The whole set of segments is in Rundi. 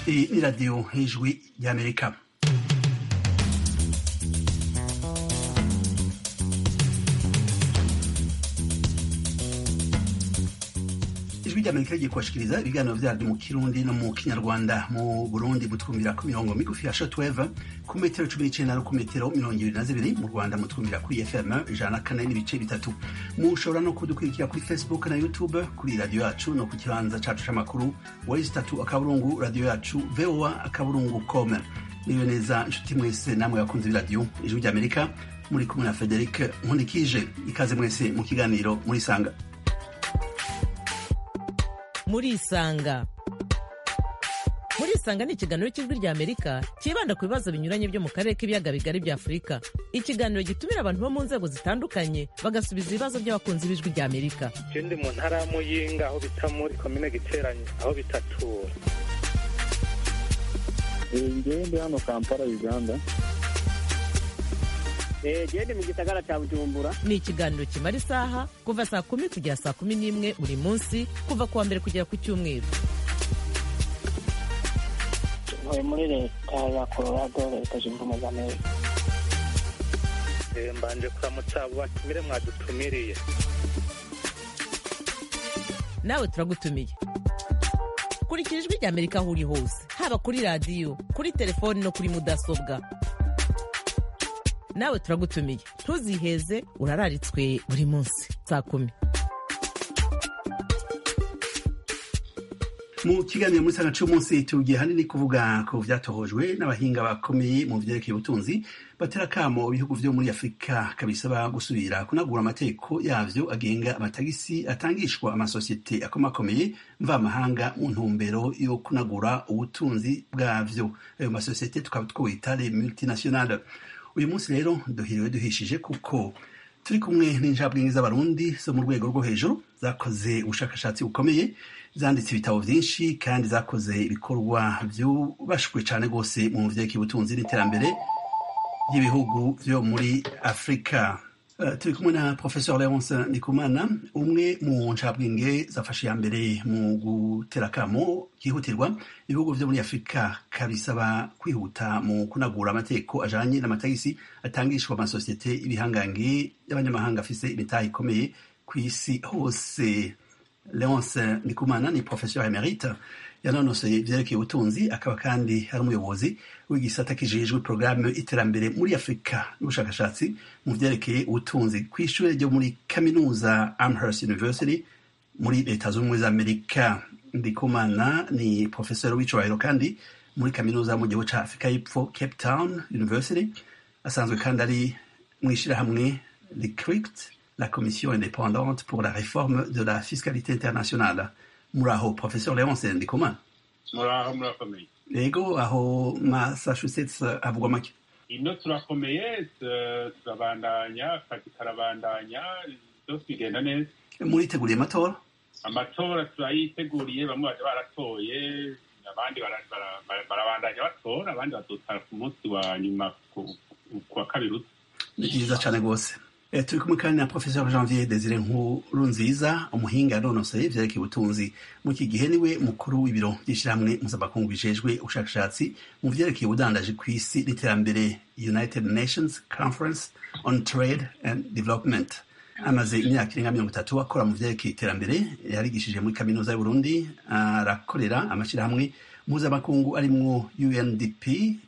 Iyi ni radiyo y'ijwi ry'amerika ijwi ry'amerika rigiye kubashikiriza ibiganiro vyaryo mu kirundi no mu kinyarwanda mu burundi mutwumvira ku mirongo migufi ya shortwave ku metero cumi n'icenda no ku metero mirongo ibiri na zibiri mu rwanda mutwumvira kuri fm ijana na kane n'ibice bitatu mushobora no kudukurikira kuri facebook na youtube kuri radiyo yacu no ku kibanza cacu c'amakuru wezi tatu akaburungu radiyo yacu voa akaburungu com niyo neza nshuti mwese namwe bakunze b'iradiyo ijwi ry'amerika muri kumwe na frederic nkundikije ikaze mwese mu kiganiro muri sanga murisanga murisanga ni ikiganiro cy'ijwi rya amerika cyibanda ku bibazo binyuranye byo mu karere k'ibiyaga bigari bya afurika ikiganiro gitumira abantu bo mu nzego zitandukanye bagasubiza ibibazo by'abakunzi b'ijwi rya amerika je ndi mu ntara ya muyinga aho bita muri komine giteranye aho bitatura ngewe ndi hano kampala uganda gende mu gisagara cya bujumbura ni ikiganiro kimara isaha kuva saa kumi kugera saa kumi n'imwe buri munsi kuva ku wa mbere kugera ku cyumweru ntuye muri leta ya colorado leta zunze ubumwe za amerika Eh, mbanje kuramutsa abo batumire mwadutumiriye nawe turagutumiye kurikira ijwi rya amerika aho uri hose haba kuri radiyo kuri telefoni no kuri mudasobwa nawe turagutumiye ntuziheze urararitswe buri munsi saa kumi mu kiganiro muri sanga cy'umunsi tugiye hanini kuvuga ku vyatohojwe n'abahinga bakomeye mu vyerekeye ubutunzi batera akamo ibihugu vyo muri afurika kabisaba gusubira kunagura amategeko yavyo agenga amatagisi atangishwa amasosiyete akomakomeye mvamahanga mu ntumbero yo kunagura ubutunzi bwavyo ayo masosiyete tukaba twita les multinationales uyu munsi rero duhiriwe duhishije kuko turi kumwe n'injabwenge z'abarundi zo mu rwego rwo hejuru zakoze ubushakashatsi bukomeye zanditse ibitabo byinshi kandi zakoze ibikorwa byubashwe cyane rwose mu vyerekeye ubutunzi n'iterambere ry'ibihugu vyo muri afurika Uh, turi kumwe na professeur leonce ndikumana umwe mu ncabwenge zafashe iya mbere mu gutera akamo kihutirwa ibihugu vyo muri afurika kabisaba kwihuta mu kunagura amategeko ajanye n'amatagisi atangishwa amasosiyete ibihangange y'abanyamahanga afise imitahe ikomeye ku isi hose leonce ndikumana ni professeur emerite yanonosoye ivyerekeye ubutunzi akaba kandi ari umuyobozi w'igisata kijejwe porogaramu iterambere muri afurika n'ubushakashatsi mu vyerekeye ubutunzi kw'ishure ryo muri kaminuza amherst university muri leta zunze ubumwe za amerika ndikumana ni professeur w'icubahiro kandi muri kaminuza mu gihugu ca afurika y'epfo cape town university asanzwe kandi ari mw'ishirahamwe licrict la commission indépendante pour la réforme de la fiscalité internationale muraho professeur leonce ndikumana muraho murakomeye rego aho massachusetts havugwa make ino turakomeye tu- turabandanya akazi karabandanya byose bigenda neza muriteguriye amatora amatora turayiteguriye bamwe baje baratoye abandi bara- bara- bara- barabandanya batora abandi bazotara ku munsi wa nyuma ku ku wa kabiri uza ni byiza cyane rwose Eh, turi kumwe kandi na professeur janvier desire nkuru nziza umuhinga yanonosoye ivyerekeye ubutunzi mu iki gihe niwe mukuru w'ibiro by'ishyirahamwe mpuzamakungu bijejwe ubushakashatsi mu vyerekeye ubudandaji ku isi n'iterambere united nations conference on trade and development amaze imyaka irenga mirongo itatu akora mu vyerekeye iterambere yarigishije muri kaminuza y'uburundi arakorera amashyirahamwe mpuzamakungu arimwo undp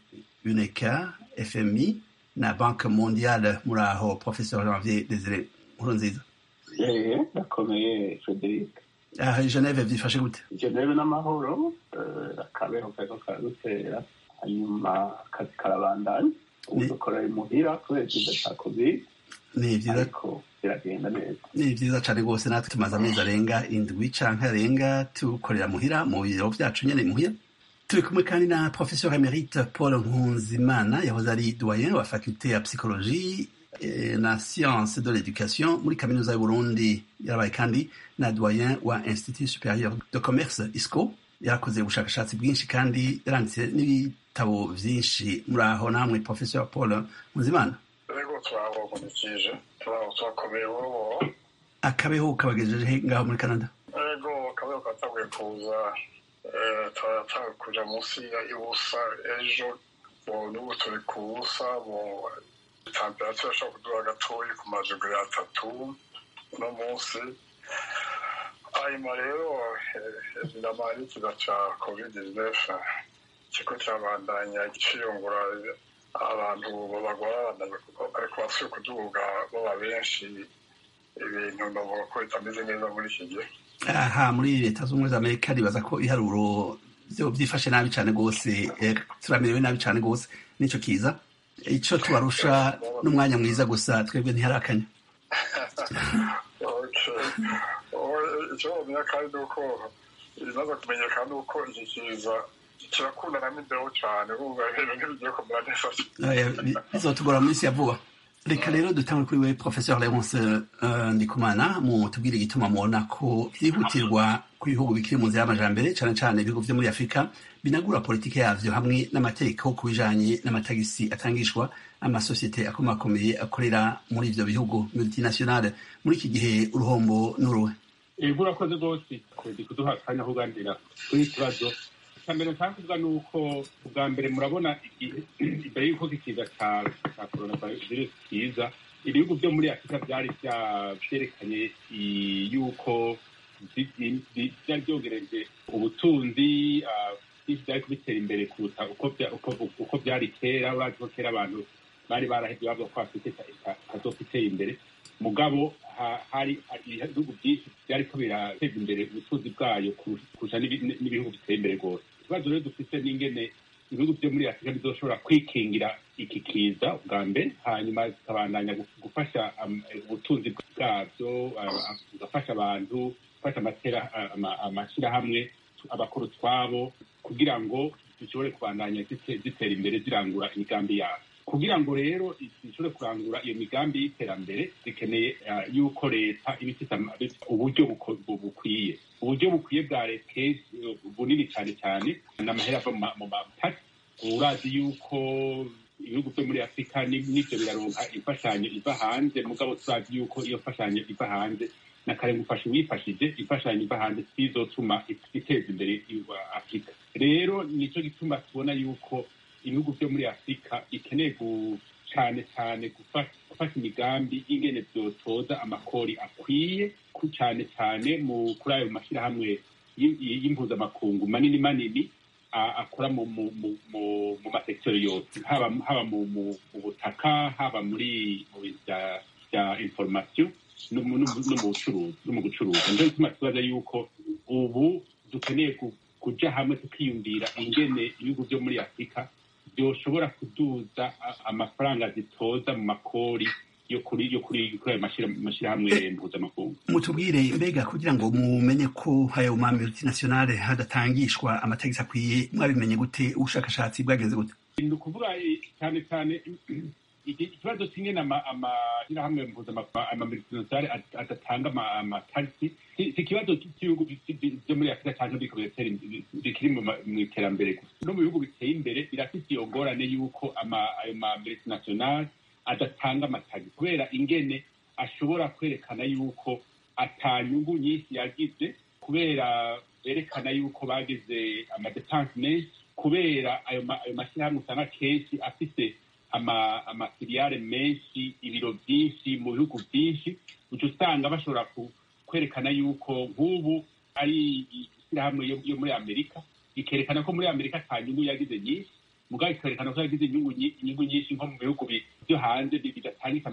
uneca fmi na banke mondiale muri aho professeur janvier desire nkuru nziza eee ndakomeye frederic aha i geneve vyifashe gute geneve n'amahoro eh, akabeho kariko karadutera hanyuma akazi karabandanya ubu Ni- dukora imuhira kubera ikiza ca covid ni vyiza ariko biragenda neza ni vyiza cane rwose natwe tumaze amezi arenga indwi canke arenga tukorera muhira mu biro vyacu nyene muhira turi kumwe kandi na professeur emerite paul nkunzimana yahoze ari doyen wa faculté ya psychologie eh, na science de l'éducation muri kaminuza y'uburundi yarabaye kandi na doyen wa institut supérieur de commerce isco yarakoze ubushakashatsi bwinshi kandi yaranditse n'ibitabo vyinshi muri aho namwe professeur paul nkunzimana rego turabogunikije turabo turakomeye burubo akabeho kabagejeje ngaho muri canada rego akabeho katanguye kuza turatanga kuja munsi ya ibusa ejo n'ubu turi ku busa temperatire ashobora kuduha gatoyi ku majuguri atatu uno munsi hanyuma rero biramara ikiza ca covid 19 ikigo cyabandanya ciyungura abantu bagwara ariko basuye kuduga baba benshi ibintu ndavuga ko bitameze neza muri iki gihe aha muri leta z'ubumwe za amerika ribaza ko ibiharuro byo byifashe nabi cyane rwose turamerewe nabi cyane rwose nicyo kiza icyo tubarusha n'umwanya mwiza gusa twebwe ntiharakanya icyo bamenya kandi ni uko ibimaze kumenyekana ni uko iki kiza kirakundana n'imbeho cyane bumva ibintu ntibigiye kumera neza bizotugora mu minsi ya vuba reka rero dutangwe kuri we professeur leonce ndikumana mu tubwire igituma mubona ko byihutirwa ku bihugu bikiri mu nzira y'amajambere cyane cyane ibihugu vyo muri afurika binagura politike yavyo hamwe n'amategeko ku bijanye n'amatagisi atangishwa amasosiyete akomakomeye akorera muri ivyo bihugu multinationale muri iki gihe uruhombo n'uruhe ego urakoze rwose kodi kuduha akanya ko uganira kuri iki kibazo icya mbere nshaka kuvuga ni uko ubwa mbere murabona igihe imbere y'uko ikiza cya coronavirus kiza ibihugu byo muri afurika byari byerekanye yuko byari byongereje ubutunzi byari kubitera imbere kuruta uko byari kera urazi ko kera abantu bari barahebye bavuga ko afurika itazoka iteye imbere mugabo hari ibihugu byinshi byariko birateza imbere ubutunzi bwayo kurusha n'ibihugu biteye imbere rwose ikibazo rero dufite n'ingene ibihugu byo muri afurika bizoshobora kwikingira iki kiza bwa mbere hanyuma zikabandanya gufasha ubutunzi bwabyo bugafasha abantu gufasha amashyirahamwe abakora utwabo kugira ngo zishobore kubandanya zitera imbere zirangura imigambi yabo kugira ngo rero zishobore kurangura iyo migambi y'iterambere zikeneye yuko leta iba ifite uburyo bukwiye uburyo bukwiye bwa leta bunini cyane cyane n'amahera ava mu matasi urazi yuko ibihugu byo muri afurika n'ibyo biraronka imfashanyo iva hanze mugabo turazi yuko iyo mfashanyo iva hanze na kare ngufasha uwifashije imfashanyo iva hanze sizotuma iteza imbere afurika rero nicyo gituma tubona yuko ibihugu byo muri afurika bikeneye cyane cyane gufasha imigambi y'ingene byotoza amakori akwiye cyane cyane mu kuri ayo mashyirahamwe y'impuzamakungu manini manini akora mu masekiteri yose haba mu butaka haba muri mu bintu bya inforomasiyo no mu bucuruzi no mu gucuruza nicyo gituma tubaza yuko ubu dukeneye kujya hamwe tukiyumvira ingene ibihugu byo muri afurika byoshobora kuduza amafaranga zitoza mu makori yo kuri yo kuri kuri ayo mashyirahamwe mpuzamakungu mutubwire mbega kugira ngo mumenye ko ayo ma multinationale hadatangishwa amatagisi akwiye mwabimenye gute ubushakashatsi bwageze gute ni ukuvuga cyane cyane ikibazo kimwe amashyirahamwe mpuzamakungu amamultinationale adatanga amatagisi si ikibazo cy'ibihugu byo muri afurika cyangwa bikiri mu iterambere gusa no mu bihugu biteye imbere birafite iyo ngorane y'uko ayo ma multinationale adatanga amatagisi kubera ingene ashobora kwerekana yuko atanyungu nyinshi yagize kubera berekana yuko bagize amadepanse menshi kubera ayo mashyirahamwe usanga kenshi afite amafiliyare menshi ibiro byinshi mu bihugu byinshi uca usanga bashobora kwerekana yuko nk'ubu ari ishyirahamwe yo muri amerika ikerekana ko muri amerika ata nyungu yagize nyinshi mugabo ikerekana ko yagize inyungu nyinshi nko mu bihugu byo hanze bidatangisa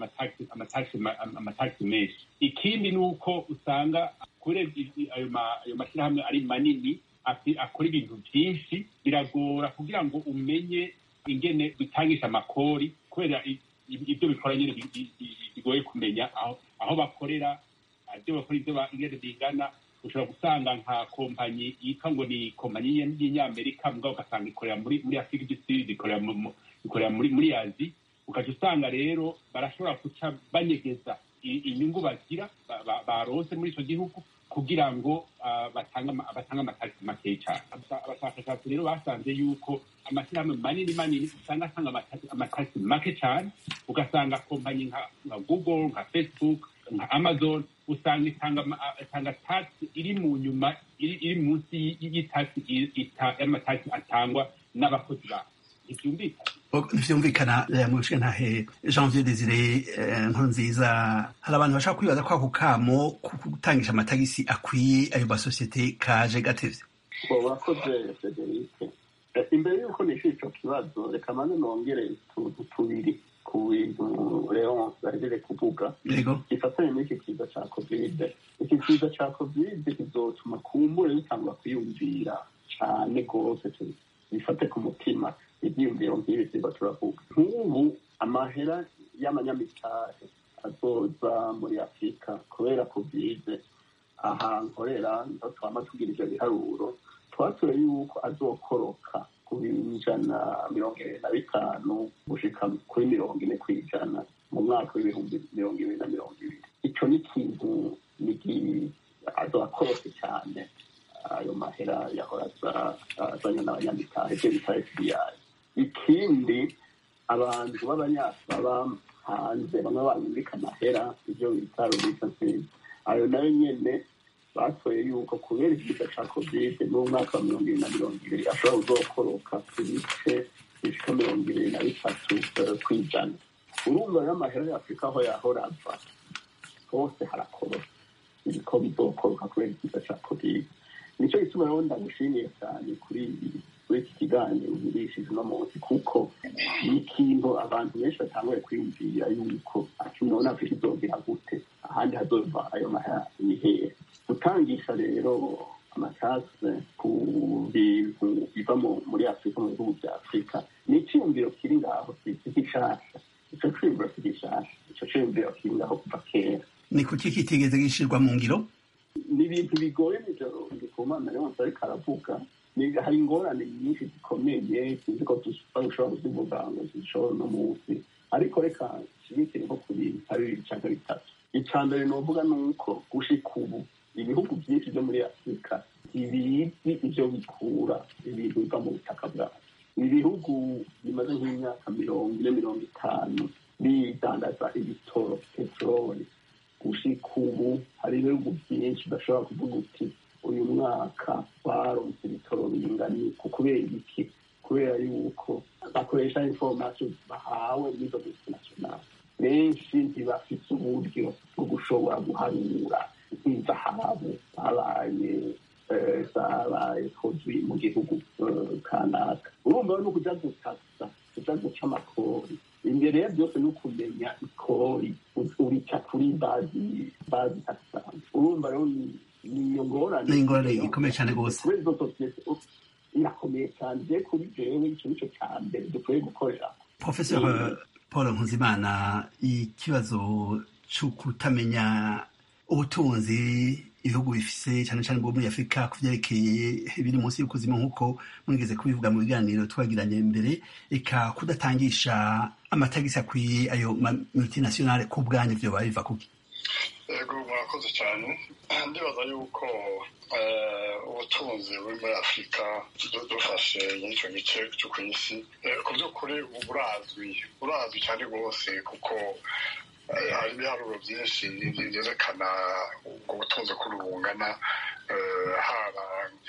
amatagisi menshi ikindi ni uko usanga kubera ayo mashyirahamwe ari manini akora ibintu byinshi biragora kugira ngo umenye ingene bitangisha amakori kubera ibyo bikora nyine bigoye kumenya aho bakorera ibyo bakora ibyo ingene bingana ushobora gusanga nka kompanyi yitwa ngo ni kompanyi y'inyamerika mugabo ugasanga ikorera muri muri afurika igisiri ikorera muri muri azi ukajya usanga rero barashobora guca banyegeza inyungu bagira barose muri icyo gihugu kugira ngo batange amatagisi makeya cyane abashakashatsi rero basanze yuko amashyirahamwe manini manini usanga atanga amatagisi make cyane ugasanga kompanyi nka google nka facebook nka amazon usanga itanga ama- itanga taxi iri mu nyuma iri iri munsi y- y'itaxi i- ita- y'amataxi atangwa n'abakozi bayo ntibyumvikana ntivyumvikana eh, mu ntahe janvier desire eh, nkurunziza hari abantu bashaka kwibaza ko ako kamo ko gutangisha amatagisi akwiye ayo masosiyete kaje gatevye ngo urakoze federike Eh, imbere y'uko nishyura icyo kibazo reka mane nongere utuntu tubiri ku bintu leonce ahejeje kuvuga yego gifatanye n'iki kiza cya kovide iki kiza cya kovide kizotuma kumbure bitangwa kwiyumvira cyane rwose tu- bifate ku mutima ibyiyumviro nk'ibi tuba turavuga nk'ubu amahera y'amanyamitari azoza muri afurika kubera kovide aha nkorera ndo twama tugira ivyo biharuro twatoye yuko azokoroka ku ijana mirongo ibiri na bitanu gushika kuri mirongo ine kw'ijana mu mwaka w'ibihumbi mirongo ibiri na mirongo ibiri ico ni ikintu nigi- azokorose cyane ayo mahera yahora aza- azanye n'abanyamitari ivyo bita fbi ikindi abantu b'abanyafurika baba hanze bamwe banyumvika amahera ivyo bita remittances ayo nayo nyene batoye yuko kubera ikiza ca kovide n'umwaka wa mirongo ibiri na mirongo ibiri ashobora kuzokoroka ku bice bishika mirongo ibiri na bitatu eh, kw'ijana urumva rero amahera ya afurika aho yahora ava hose harakoroka ibiko bizokoroka kubera ikiza ca kovide nicyo gituma rero ndagushimiye cyane kuri kuri iki kiganiro ugurishije uno munsi kuko ni ikintu abantu benshi batanguye kwiyumvira yuko ati none afurika izogera gute ahandi hazova ayo mahera ni hehe gutangisha rero amatase ku bintu biva mu- muri afurika mu bihugu bya afurika ni icyiyumviro kiri ngaho si si gishasha ico ciyumviro si gishasha ico ciyumviro kiri ngaho kuva kera ni kuki kitigeze gishirwa mu ngiro ni ibintu bigoye nijoro ndikumana rero ariko aravuga Ni- hari ingorane nyinshi zikomeye sinzi ko dushobora kuzivuga ngo zishobora uno munsi ariko reka nshimikire nko ku bintu ari bibiri cyangwa bitatu icya mbere novuga ni uko gushika ubu ibihugu byinshi byo muri afurika ntibizi ibyo bikura ibintu biva mu butaka bwabo ibihugu bimaze nk'imyaka mirongo ine mirongo itanu bidandaza ibitoro peteroli gushika ubu hari ibihugu byinshi bashobora kuvuga uti uyu mwaka baronse ibitoro bingana ku kubera iki kubera yuko bakoresha information bahawe n'izo multinational benshi ntibafite uburyo bwo gushobora guharura nk'izahabu zabaye eh, zabaye produit mu gihugu eh, kanaka urumva no kuja gutasa kuja guca amakori imbere ya byose ni ukumenya ikori urica kuri bazi bazi taxan urumva rero ni- ni iyo ngorane Ni ingorane ikomeye cane gose. kubera izo sosiyete oh, irakomeye cyane je kuri jewe ico nico ca mbere dukwiye gukorera professeur Mm. paul nkuzimana ikibazo co kutamenya ubutunzi ibihugu bifise cyane cyane bwo muri afurika ku vyerekeye biri munsi y'ukuzima nk'uko mwigeze kubivuga mu biganiro twagiranye mbere eka kudatangisha amatagisi akwiye ayo ma multinationale ku bwanyu vyoba biva kuki yego murakoze cyane ndibaza yuko eh, ubutunzi buri muri afurika du- dufashe n'icyo gice cyo ku isi eh, ku by'ukuri ubu burazwi burazwi cyane rwose kuko eh, hari ibiharuro byinshi byerekana ubwo butunzi ko bungana eh, haba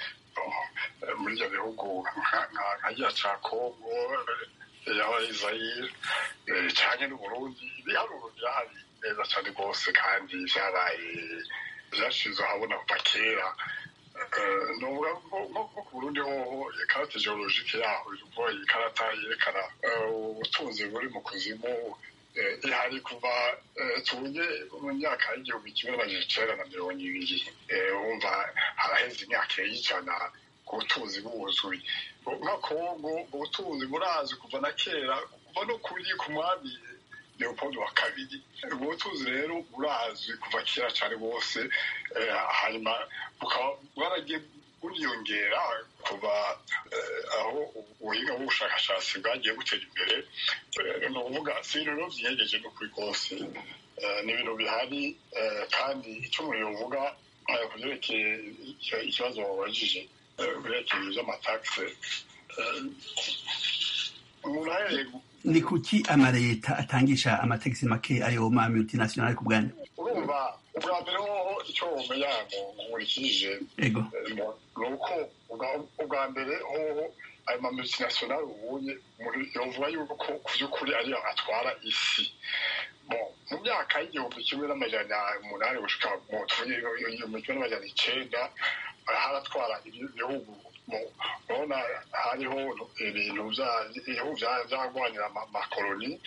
eh, muri ibyo bihugu nka- nka nka giya cya kongo eh, yaba izayire cyane n'uburundi ibiharuro byahari neza cyane rwose kandi byabaye byashize ahabona kuva kera Eh, nuvuga nko nko ku burundi hoho ikarata geologike yaho ivuga iyi karata yerekana eh, ubutunzi buri mu kuzimu eh, ihari kuva eh, tunge mu myaka y'igihumbi kimwe n'amajana icenda na mirongo ibiri Eh, wumva haraheze imyaka y'ijana ku butunzi buzwi nka kongo ubutunzi burazwi kuva na kera kuva no kuri ku mwami leopold wa kabiri ubwo butunzi rero burazwi kuva kera cyane bwose eh, hanyuma bukaba bwaragiye buriyongera kuva eh, aho ubuhinga bw'ubushakashatsi bwagiye butera imbere Eh, ni ukuvuga si ibintu rero byiyegeje n'ukuri kose Eh, ni ibintu bihari eh, kandi icyo umuntu yovuga eh, ku byerekeye icyo- ikibazo wabajije eh, ku byerekeye iby'amatakse eh, umuntu ahereye ni kuki amaleta atangisha amategisi make ayo ma multinational ku bwanyu urumva ubwa mbere hoho icyo wumenya ngo nkurikije ego ni uko ubwa- ubwa mbere hoho ayo ma multinational ubunye umuntu yovuga yuko ku by'ukuri ariyo atwara isi Bon, mu myaka y'igihumbi kimwe n'amajana umunani gushika mu tuvuge igihumbi kimwe n'amajana icenda haratwara ibihugu mu- urabona hariho ibintu vya- ibihugu vya- vyagwanira ama- amakoloni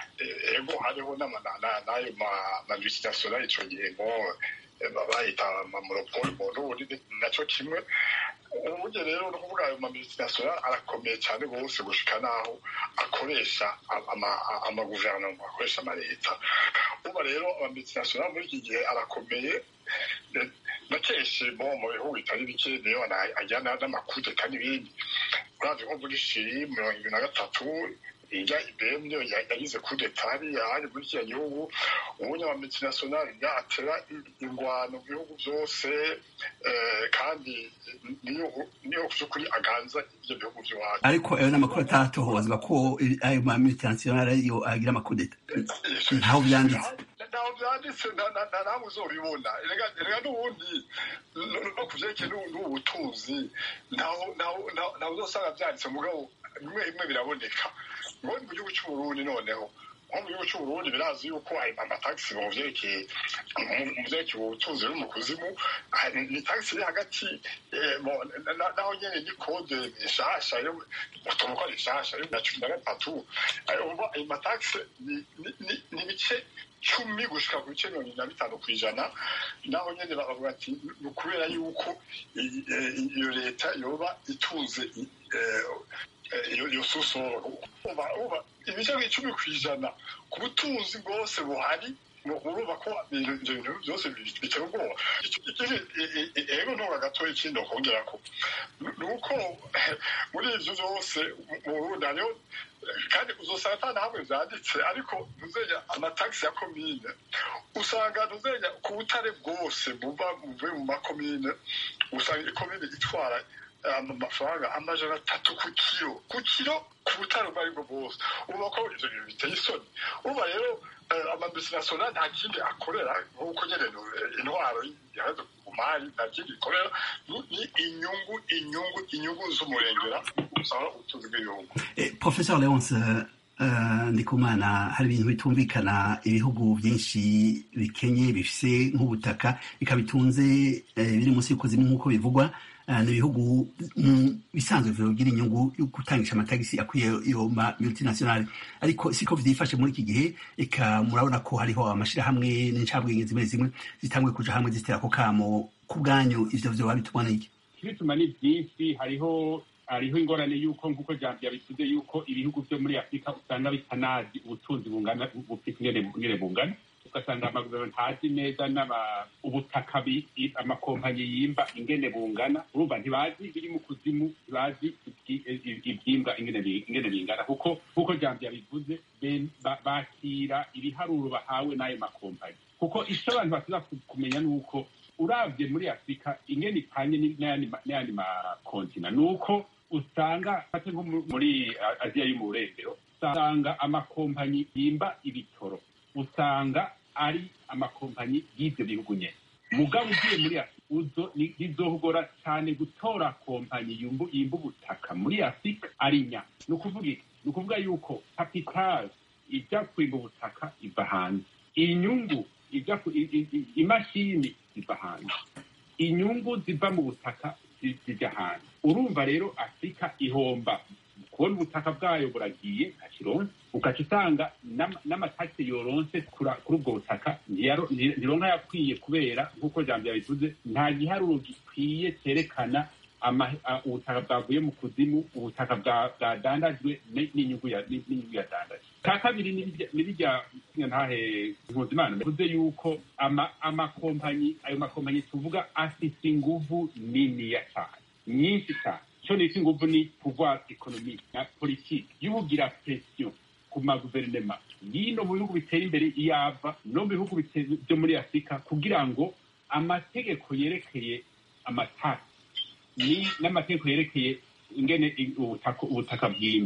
Eh, ego hariho n'ama- na- na- n'ayo ma- ma multinational ico gihe ngo eh, bayita amamonopole mu Burundi naco kimwe uburyo rero ni ukuvuga ayo mamultinational arakomeye cyane rwose gushika n'aho akoresha ama- amaguverinoma akoresha amaleta uba rero amamultinational muri iki gihe arakomeye eh, na kenshi bo mu bihugu bitari bike niyo ana- ajyana n'amakudeta n'ibindi uravye nko muri shiri mirongo ibiri na gatatu ijya ibm niyo ya- yagize kudeta hariya hari muri kiriya gihugu ubunya wa multinational yatera ingwano mu bihugu byose eh, kandi niyo niyo by'ukuri aganza ibyo bihugu by'iwacu ariko ayo n'amakuru atatohozwa ko ayo ma multinational ariyo agira amakudeta ntaho byanditse ntaho byanditse nta- nta- nta namwe uzobibona Erega- erega n'ubundi no- no ku vyerekeye n'ubu- n'ubu butunzi ntaho ntaho- ntaho- ntaho uzosanga byanditse mugabo bimwe bimwe biraboneka ngo ni mu gihugu c'uburundi noneho nko mu gihugu c'uburundi birazi yuko ayo amatagisi mu vyerekeye mu- mu vyerekeye ubutunzi buri mu kuzimu ah, ni ni tagisi iri hagati eh, mo- na- na- naho nyene ni kode nshasha yo utuntu ko ari nshasha yo na cumi na gatatu ayo umva ayo matagisi ni- ni- ni- ni ibice cumi gushika ku bice mirongo ine na bitanu ku ijana naho nyene bavuga ati ni ukubera yuko i- i- iyo leta yoba itunze i- eh, eh, iyo iyo susoro Umva, umva, ibice nk'icumi ku ijana ku butunzi bwose buhari mu- urumva ko ibintu ibyo bintu byose bi- bitera ubwoba Icyo- ikindi, e- e- e- ego ntunga gatoya ikindi nokongera ko ni ni uko muri ivyo byose mu- mu burundi hariho kandi uzosanga ata na hamwe vyanditse ariko ntuzenya amatagisi ya komine usanga ntuzenya ku butare bwose buva buvuye mu makomine usanga ikomine itwara eh, amafaranga amajana atatu ku kiro ku kiro ku butare ubwo aribwo bwose uba ko ivyo bintu biteye isoni uba rero amamultinational nta kindi akorera nk'uko nyene eh, intwaro ihagaze ku mari nta kindi ikorera ni ni inyungu inyungu inyungu z'umurengera usanga ubutunzi bw'igihugu Eh, professor leonce uh, ndikumana hari ibintu bitumvikana ibihugu byinshi bikenye bifise nk'ubutaka bikabitunze eh, biri munsi y'ukuzimu nk'uko bivugwa uh, ni ibihugu mu bisanzwe bigira inyungu yo gutangisha amatagisi akwiye iyo ma multinational ariko siko vyifashe muri iki gihe eka murabona ko hariho amashirahamwe n'incabwenge zimwe zimwe zitangwe kuja hamwe zitera ko kamo ku bwanyu ivyo vyoba bituma n'iki ibituma ni byinshi hariho hariho ingorane y'uko nk'uko jambo yabivuze y'uko ibihugu byo muri afurika usanga bitanazi ubutunzi bungana bufite ingene ingene bungana ugasanga amaguverinoma ntazi neza n'aba- ubutaka bi- i- amakompanyi yimba ingene bungana urumva ntibazi ibiri mu kuzimu ntibazi ibyi- i- ibyimbwa ingene bi- ingene bingana kuko nk'uko jambo yabivuze ben- ba- bakira ibiharuro bahawe n'ayo makompanyi kuko icyo abantu basiza kumenya ni uko urabye muri afurika ingene ipanye ni- n'ayandi ma- n'ayandi makontina ni uko usanga fate nko mu- muri A- aziya yo mu burengero usanga amakompanyi yimba ibitoro usanga ari amakompanyi y'ivyo bihugu nyene mugabo ugiye muri afurika uzo ni- bizohogora cyane gutora kompanyi yumbu- yimba ubutaka muri afurika ari nya ni ukuvuga iki ni ukuvuga yuko kapitali ijya kwimba ubutaka iva hanze inyungu ijya ku- i- i- i- imashini ziva hanze inyungu ziva mu butaka zi- zijya hanze urumva rero afurika ihomba kubona ubutaka bwayo buragiye ntakironse ugaca usanga n'ama- n'amatagisi yoronse kura- kuri ubwo butaka ntiyaro- nti- ntironka yakwiye kubera nk'uko jambo yabivuze nta giharuro gikwiye cyerekana ama- a- ubutaka bwavuye mu kuzimu ubutaka bwa- bwadandajwe ni- n'inyungu ya- ni- n'inyungu yadandajwe ka kabiri ni birya- ni birya ntahe mpuzimana bivuze yuko ama- amakompanyi ayo makompanyi tuvuga afise inguvu niniya cyane nyinshi cyane icyo nita inguvu ni pouvoir economique na politike y'ubugira presiyo ku maguverinema y'ino mu bihugu bitera imbere iyava no mu bihugu bite- byo muri afurika kugira ngo amategeko yerekeye amatasi ni n'amategeko yerekeye ingene i- ubutaka ubutaka bwimbwa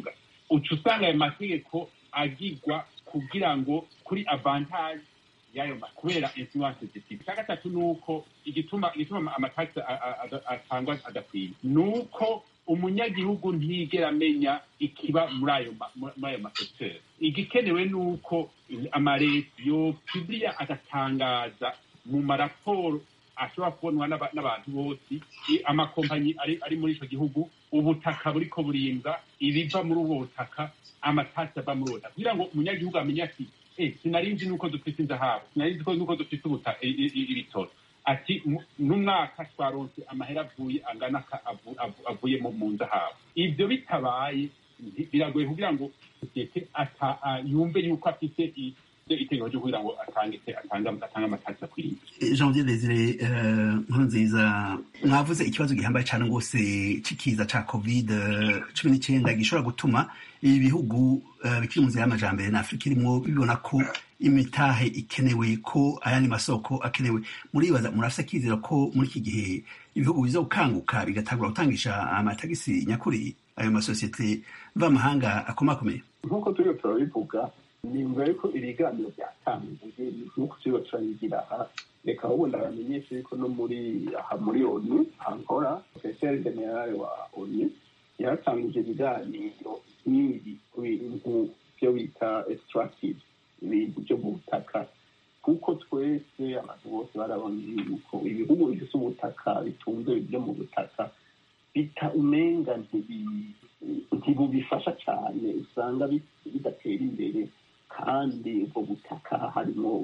uca usanga ayo mategeko agirwa kugira ngo kuri avantage y'ayo ma- kubera influence zifite icya gatatu ni uko igituma igituma amatagisi atangwa adakwiye ni uko umunyagihugu ntiyigera amenya ikiba muri ayo ma- muri ayo masosiyete igikenewe ni uko amareta yo publiya agatangaza mu maraporo ashobora kubonwa n'aba- n'abantu bose i- amakompanyi ari ari muri icyo gihugu ubutaka buriko burinda ibiva muri ubwo butaka amatasi ava muri ubwo butaka kugira ngo umunyagihugu amenye ati eh sinari nzi nuko dufite inzahabu sinari nzi ko nuko dufite ubuta- i- i- i- ibitoro ati mu- n'umwaka twaronse amahera avuye angana ka- avu- avu- avuye mu mu nzahabu ibyo bitabaye nti- biragoye kugira ngo sosiyete ata- a- yumve yuko afite i- itegeko ryo kugira ngo atange atange atange amatasi akwiye janvier desire eh, nkuru nziza mwavuze ikibazo gihambaye cyane rwose c'ikiza ca covid cumi n'icyenda gishobora gutuma ibi bihugu eh, bikiri mu nzira y'amajambere na afurika irimwo bibona ko imitahe ikenewe ko ayandi masoko akenewe muribaza murafise akizera ko muri iki gihe ibihugu biza gukanguka bigatangura gutangisha amatagisi nyakuri ayo masosiyete mvamahanga akomakomeye nk'uko turiho turabivuga nimba yuko ibiganiro byatanguye nk'uko turiho turabigira aha reka ubundi abamenyesha yuko no muri aha muri onu ankora profeseri generale wa onu yaratangije ibiganiro nk'ibi ku bintu byo bita extractive ibintu byo mu butaka kuko twese abantu bose barabona yuko ibihugu bifite ubutaka bitunze byo mu butaka bita umenga ntibi- ntibubifasha cyane usanga bi- bidatera imbere kandi ubwo butaka harimo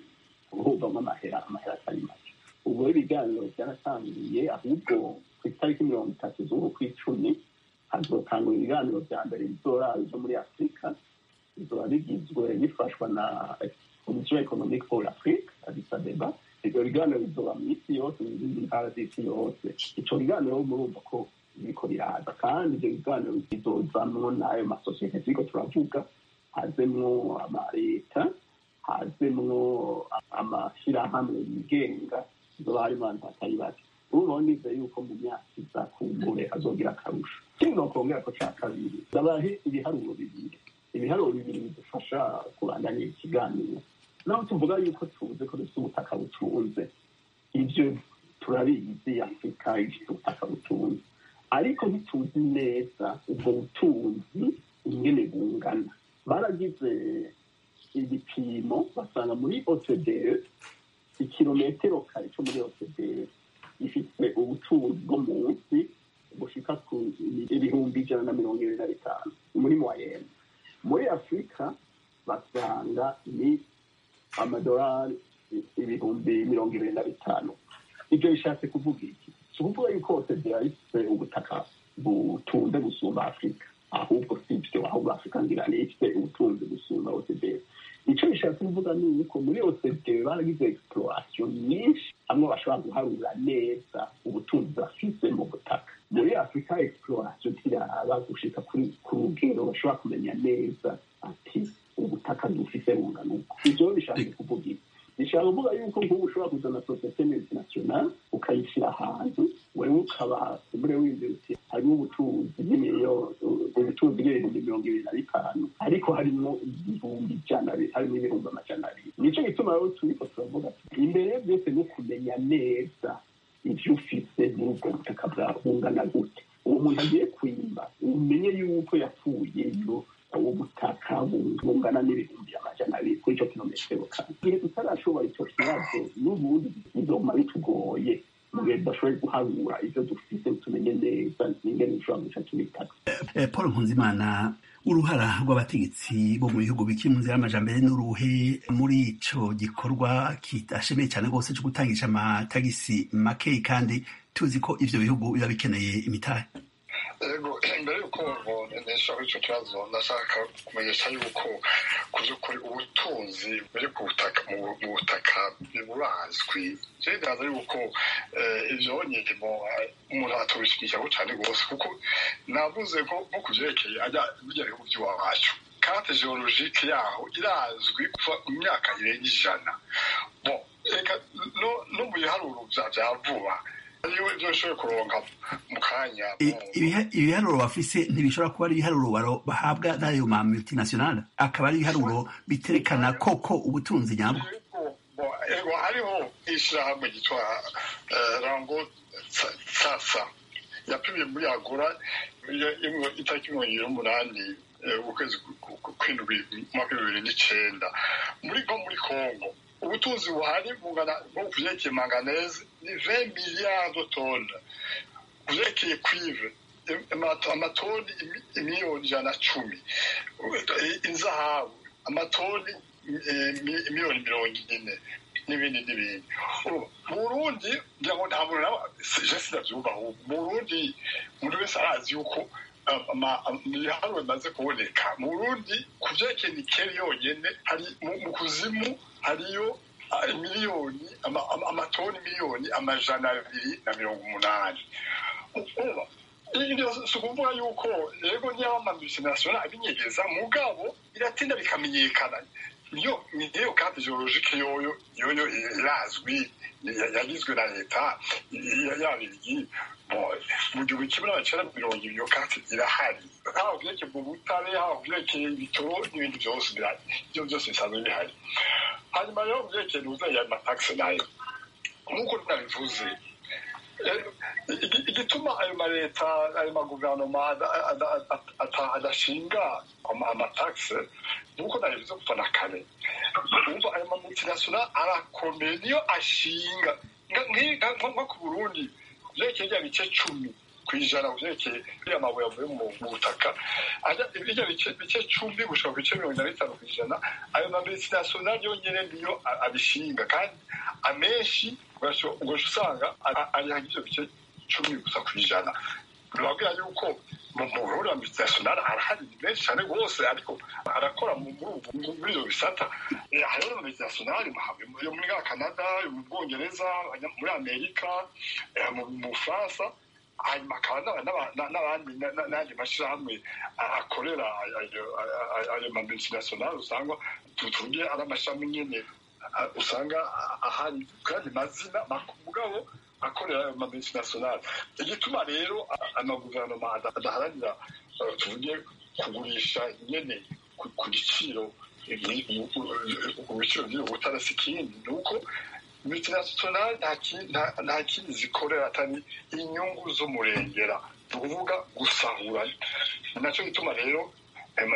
buvamo amahera amahera atari make ubwo rero ibiganiro byaratangiye ahubwo ku itariki mirongo itatu z'uku kw'icumi hazotangwa ibiganiro bya mbere bizora byo muri afurika bizoba bigizwe bifashwa na komisiyo economique pour l'afrique addis abeba ibyo biganiro bizoba mu isi yose mu zindi ntara z'isi yose ico biganiro murumva ko biriko biraza kandi ibyo biganiro bizozamwo n'ayo masosiyete turiko turavuga hazemwo amaleta hazemwo amashyirahamwe yigenga zoba harimo abantu batari bake urumva nizeye yuko mu myaka iza kumbure azogira akarusho ikindi nokongera ko ca kabiri ndabahe ibiharuro bibiri ibiharuro bibiri bidufasha kubandanya ikiganiro naho tuvuga yuko tuzi ko dufite ubutaka butunze ibyo turabizi afurika ifite ubutaka butunze ariko ntituzi neza ubwo butunzi ingene bungana baragize ibipimo basanga muri ocde ikirometero kare cyo muri ocde gifite ubutunzi bwo munsi bushika ku ibihumbi ijana na mirongo ibiri na bitanu muri moyenne muri afurika basanga ni amadolari ibihumbi mirongo ibiri na bitanu ibyo bishatse kuvuga iki si ukuvuga yuko ocde ifite ubutaka butunze gusumba afurika ahubwo si ibyo ahubwo afurika ngira ni ifite ubutunzi gusumba ocde icyo bishatse kuvuga ni uko muri ocde baragize exploration nyinshi hamwe bashobora guharura neza ubutunzi bafise mu butaka muri afurika exploration tiraba gushika kuri ku rugero bashobora kumenya neza ati ubutaka dufise bungana uko ivyo bishatse kuvuga iki bishaka kuvuga yuko nk'ubu ushobora kuzana sosiyete multinational ukayishyira ahantu wewe ukaba umure w'ibyo uti harimo ubutunzi bw'imiliyoni ubutunzi bw'ibihumbi mirongo ibiri na bitanu ariko harimo ibihumbi ijana harimo ibihumbi amajana abiri nico gituma rero turiko turavuga tuti imbere ya byose ni ukumenya neza ibyo ufise muri ubwo butaka bwawe bungana gute uwo muntu agiye kwimba umenye yuko yapfuyeyo ubu butaka bungana n'ibihumbi amajana abiri kuri icyo kilometero kane igihe tutarashobora icyo kibazo n'ubundi bizoma bitugoye mu gihe tudashoboye guharura ibyo dufite tumenye neza n'ingene dushobora guca tubitaka Eh, paul nkunzimana uruhara rw'abategetsi bo mu bihugu bikiri mu nzira y'amajambere n'uruhe muri ico gikorwa kidashemeye cyane rwose cyo gutangisha amatagisi makeyi kandi tuzi ko ivyo bihugu biba bikeneye imitahe ego mbere y'uko nesha kuri icyo kibazo ndashaka kumenyesha yuko ku by'ukuri ubutunzi buri ku butaka mu mu butaka burazwi rero ndaza yuko eh, ibyo nyirimo umuntu atubishyigikiyeho cyane rwose kuko navuze ko nko ku byerekeye ajya bijya bihugu by'iwacu karte geologike yaho irazwi kuva mu myaka irenga ijana bon reka no no mu biharuro bya bya vuba hariho ibyo nshoboye kuronka mu kanya I- ibiha- ibiharuro bafise ntibishobora kuba ari ibiharuro baro- bahabwa n'ayo ma multinational akaba ari ibiharuro biterekana koko ubutunzi nyabwo Ego, bo- ego hariho ishyirahamwe ryitwa eh, rango Sa- sasa yapimye muri agora iyo- imwe- itariki mirongo ibiri n'umunani eh, ukwezi ku- ku- ku- kw'indwi mu mwaka w'ibihumbi bibiri n'icenda muri nko muri congo ubutunzi buhari bungana nko ku vyerekeye manganese ni 20 miliyari de tonnes ku vyerekeye cuivre amato- amatoni imi- imiliyoni ijana na cumi inzahabu amatoni eh, mi- miliyoni mirongo ine n'ibindi n'ibindi Ubu, mu burundi ngira ngo nta muntu nawe je sinavyumva ahubwo mu burundi umuntu wese arazi yuko um, ama- am- ibiharuro bimaze kuboneka mu burundi ku vyerekeye nikeli yonyene hari mu- mu kuzimu hariyo ah, miliyoni ama- ama- amatoni miliyoni amajana abiri na mirongo umunani uba ibyo si ukuvuga yuko yego niyo amamultinational abinyegeza mugabo biratinda bikamenyekana niyo niyo kandi geologike yoyo yoyo irazwi ya- yagizwe na leta ya- yabirigi Bon, mu gihumbi kimwe n'amacenda mirongo ibiri iyo kati irahari haba vyerekeye mu butare haba vyerekeye ibitoro n'ibindi vyose birahari ivyo vyose bisanzwe bihari hanyuma rero vyerekeye nuza ya mataxe nayo nk'uko nabivuze Eh, igi- igituma ayo maleta ayo maguverinoma ada- ada- ada- ata- adashinga ama- amataxe nuko nabivuze kuva na kare umva ayo mamultinational arakomeye niyo ashinga Nka- nki- nka- nko nko ku burundi vyerekeye rya bice cumi kw'ijana vyerekeye iriya mabuye avuye mu mu butaka ajya irya bice bice cumi gushika ku bice mirongo ine na bitanu kw'ijana ayo mamultinational yonyene niyo a- abishinga kandi amenshi ugasho- ugasha usanga a- ari ivyo bice cumi gusa kw'ijana birabwira yuko mu burundi multinational arahari ni menshi cyane rwose ariko arakora mu- muri ubu- mu- muri ibyo bisata Eh, hariho na multinational mu- yo muri canada yo mu bwongereza abanya- muri amerika eh, mu mu bufaransa hanyuma hakaba n'aba- n'aba- na- n'abandi na- na- n'andi mashyirahamwe a- akorera ayo- ayo- ayo- ayo ma multinational usanga tuvuge ari amashami nyene a- usanga a- ahari kandi mazina mak- mugabo akorera ayo ma multinational igituma rero a- amaguverinoma ada- adaharanira eh, tuvuge kugurisha nyene ku- ku giciro ku biciro by'ubu butara si ikindi ni uko multinational nta ki- nta- nta kindi zikorera atari inyungu z'umurengera ni ukuvuga gusahura ni nacyo gituma rero ayo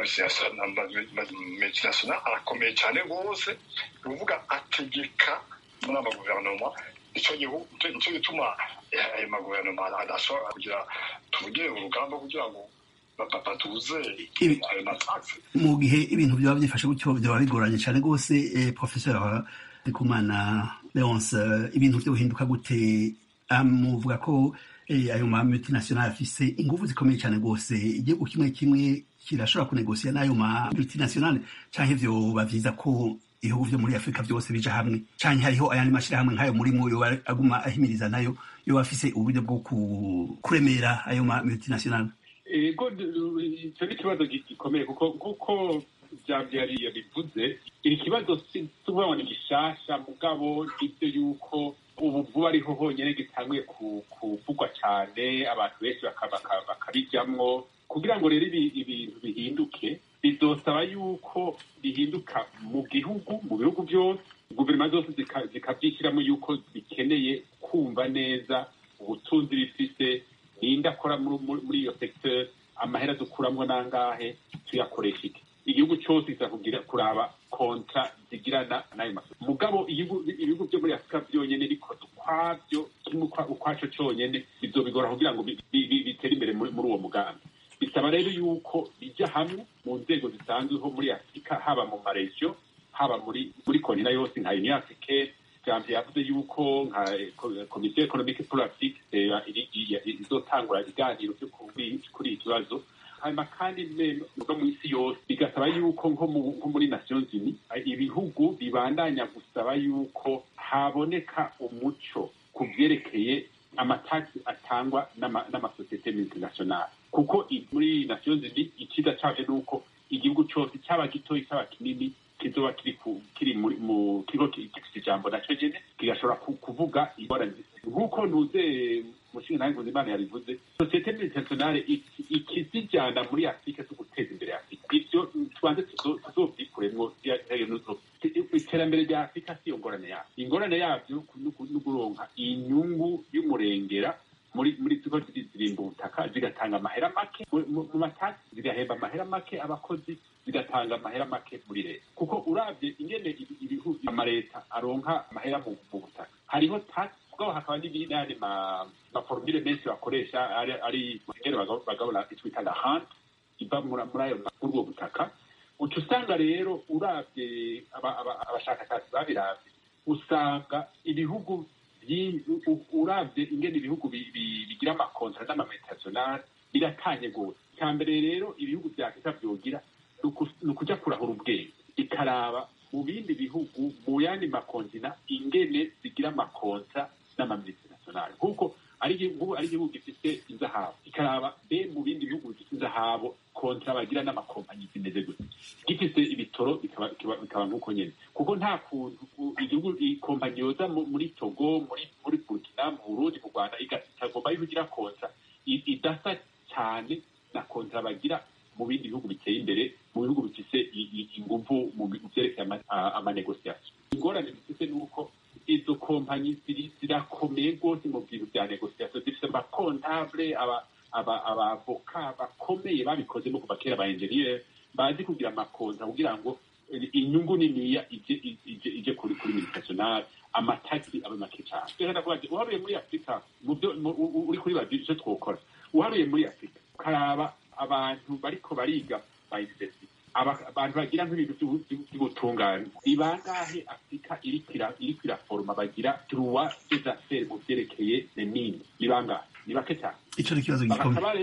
multinational arakomeye cyane rwose ni ukuvuga ategeka muri amaguverinoma nicyo gihu- nicyo gituma eh, ayo maguverinoma adashobora kugira tuvuge urugamba kugira ngo ba- batuze Ibi- ayo mataxe mu gihe ibintu byaba byifashe gutyo byaba bigoranye cyane rwose eh, professeur ndikumana leonce eh, ibintu byo guhinduka gute Ah, muvuga ko eh, ayo ma multinational afise ingufu zikomeye cyane rwose igihugu kimwe kimwe kirashobora kunegosiya n'ayo ma multinational canke vyoba vyiza ko ibihugu vyo muri afurika byose bija hamwe canke hariho ayandi mashirahamwe nk'ayo murimo yoba aguma ahimiriza nayo yoba afise uburyo bwo ku- kuremera ayo ma multinational ego d- icyo ni ikibazo gi- gikomeye kuko kuko byabyari yabivuze iri kibazo si si ukuvuga ngo ni gishasha mugabo ibyo yuko ubu vuba ariho honyine gitanguye ku- kuvugwa cyane abantu benshi baka- baka- bakabijyamwo kugira ngo rero ibi- ibintu bihinduke bizosaba yuko bihinduka mu gihugu mu bihugu byose guverinoma zose zika- zikabyishyiramo yuko bikeneye kumva neza ubutunzi bifise ninde akora muri- muri muri iyo secteur amahera dukuramwo nangahe tuyakoresha iki igihugu cyose kiza kugira kuraba kontra zigirana n'ayo masoko mugabo igihugu- ibihugu byo muri afurika byonyene bikoze ukwabyo kimwe ukwa- ukwaco cyonyene bizobigora kugira ngo bi- bi- bi- bitere imbere muri muri uwo mugambi bisaba rero yuko bijya hamwe mu nzego zisanzweho muri afurika haba mu maregiyo haba muri muri kontina yose nka union africaine jambo yavuze yuko nka eh, ko- komisiyo economique pour l'afrique eh, iri- iri- izotangura ibiganiro byo kuri kuri iki kibazo hanyuma kandi ne- no mu isi yose bigasaba yuko nko mu- nko muri nations unies eh, ibihugu bibandanya gusaba yuko haboneka umuco ku byerekeye amatagisi atangwa n'ama- n'amasosiyete multinational kuko i- muri nations unies icyiza cyabyo ni uko igihugu cyose cyaba gitoya cyaba kinini kizoba kiri ku- kiri muri- mu kigo ki- gifite ijambo nacyo nyene kigashobora ku- kuvuga ingorane zifite. nk'uko ntuze umushinga nawe nkuzimana yabivuze sosiyete multinationale ikizijyana muri afurika zo guteza imbere afurika ibyo tubanze tuzobyikuremwo iterambere rya afurika si iyo ngorane yabyo ingorane yabyo ni ukuronka inyungu y'umurengera muri muri tuko zirimba ubutaka zigatanga amahera make mu matasi zigahemba amahera make abakozi zigatanga amahera make muri leta kuko urabye ingene ibihugu amaleta aronka amahera mu butaka hariho tax bwabo hakaba n'ayandi maforumire menshi bakoresha ari ingene bagabura itwita la hant iva muri ayo muri ubwo butaka uca usanga rero urabye abashakashatsi babiravye usanga ibihugu urabye ingene ibihugu bigira amakontra n'amametationale biratanye gose icya mbere rero ibihugu vya afurika vyogira ni ukuja kurahura ubwenge ikaraba mu bindi bihugu mu yandi makontina ingene zigira amakontra n'amamultinationale nk'uko ari igihugu gifite inzahabu ikaraba be mu bindi bihugu bifite inzahabu kontra bagira n'amakompanyi zimeze gute gifite ibitoro bikaba nk'uko nyene kuko nta kuntu igihugu ikompanyi yoza muri togo muri muri burkina mu burundi mu rwanda itagomba yuko igira kontra idasa cyane na kontra bagira mu bindi bihugu biteye imbere mu bihugu bifise inguvu mu vyerekeye amanegosiasiyo ingorane bifise ni uko izo kompanyi zirakomeye rwose mu bintu vya negosiasiyo zifise amakontable abavoka bakomeye babikozemo kuva kera ba enjeniyeri bazi kugira amakonta kugira ngo inyungu niniya ije kuri kuri militationale amatagisi abe make cyane reka ndakubaza uharuye muri afurika uri kuri bazi icyo twokora uharuye muri afurika ukaraba abantu bariko bariga ba university abantu bagira nk'ibintu by'ubutungane ni bangahe afurika iriko iraforoma bagira droit des affaires mu vyerekeye nemini ni bangahe ni bake cyane ico ni ikibazo gikomeye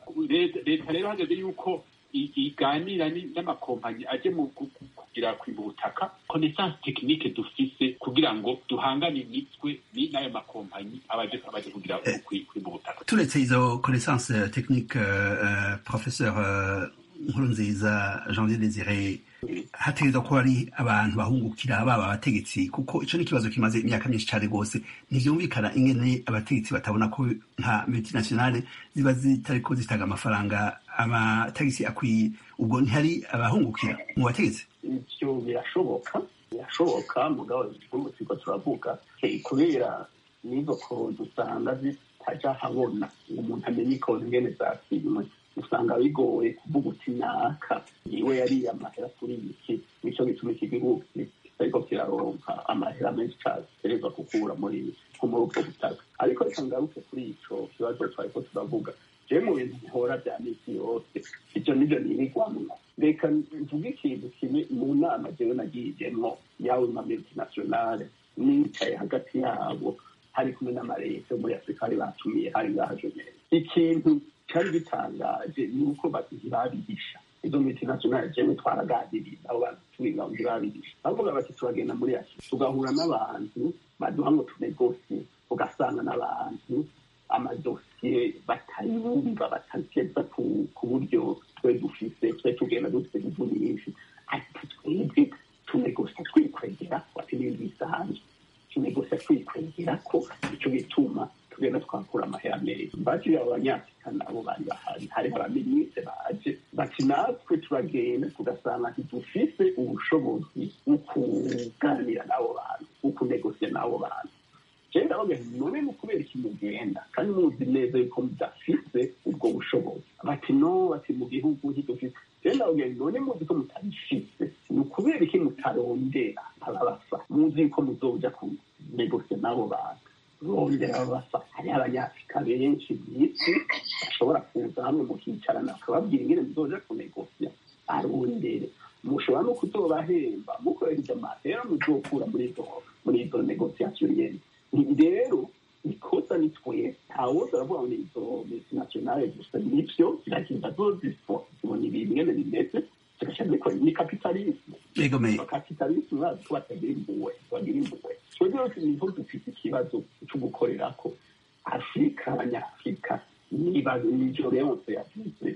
leta rero hageze yuko iganira n'amakompanyi aje mu kugira kwimba ubutaka connaissance technique dufise kugira ngo duhangane imitwe n'ayo makompanyi abaje abaje kugira kwimba ubutaka turetse izo connaissance technique uh, professeur uh, nkuru nziza janvier desire hategerezwa kuba ari abantu bahungukira baba abategetsi kuko ico ni ikibazo kimaze imyaka myinshi cane rwose ntivyumvikana ingene abategetsi batabona ko nka multinationale ziba zitariko zitanga amafaranga amatagisi akwiye ubwo ntihari abahungukira mu bategetsi ivyo birashoboka birashoboka mugabo igihugu turiko turavuga kubera n'izo konti usanga zitaja habona ngo umuntu amenye ikonti ingene zasimwe usanga bigoye kuvuga uti naka niwe yariye amahera kuri iki nico gituma iki gihugu kitariko kiraronka amahera menshi cane giterezwa gukura muri nko muri ubwo butaka ariko reka ngaruke kuri ico kibazo twariko turavuga jewe mu bintu nkora vya misi yose ivyo nivyo nirigwamwo reka mvuge ikintu kimwe mu nama jewe nagiyemwo yawe ma multinationale nicaye hagati yabo hari kumwe n'amareta yo muri afurika bari batumiye hari ngaha jomere ikintu cyari gitangaje ni uko babihisha izo multinationale jewe twaraganiriye abo bantu turi ngaho ntibabihisha bavuga bati turagenda muri afurika tugahura n'abantu baduha ngo tunegosie ugasanga n'abantu amadosiye batayumva batageza ku buryo twe dufise twe tugenda dufite inguvu nyinshi ariko twebwe tunegosia twikwegera wati n'ibintu bisanzwe tunegosia twikwegera ko ico gituma tugenda twakura amahera meza baciye abo banyafurika nabo bari bahari hariho abaminisitiri baje bati natwe turagenda tugasanga ntidufise ubushobozi bwo kuganira n'abo bantu bwo kunegosia n'abo bantu jewe ndavuga nti none ni ukubera iki mugenda kandi muzi neza yuko mudafise ubwo bushobozi bati no bati mu gihugu ntidufise jewe ndavuga nti none muzi ko mutabifise ni ukubera iki mutarondera ababasa muzi yuko muzoja kunegosia n'abo bantu rondera ababasa hariho abanyafurika benshi mw'isi bashobora kuza hamwe mukicarana bakababwira ingene muzoja kunegosia arondere mushobora no kuzobahemba mukoresheje amahera muzokura muri izo muri izo negosiasiyo nyene rero ikosa ni twe ntawoza aravuga ngo izo multinationale gusa nivyo ziragenda zozifo zibona ibintu ingene bimeze zigasha zikora ni kapitalisme kapitalisme bazi ko batagira impuhwe bagira impuhwe twebwe rero niho dufite ikibazo co gukorerako afurika abanyafurika niba nijo leonse yavuze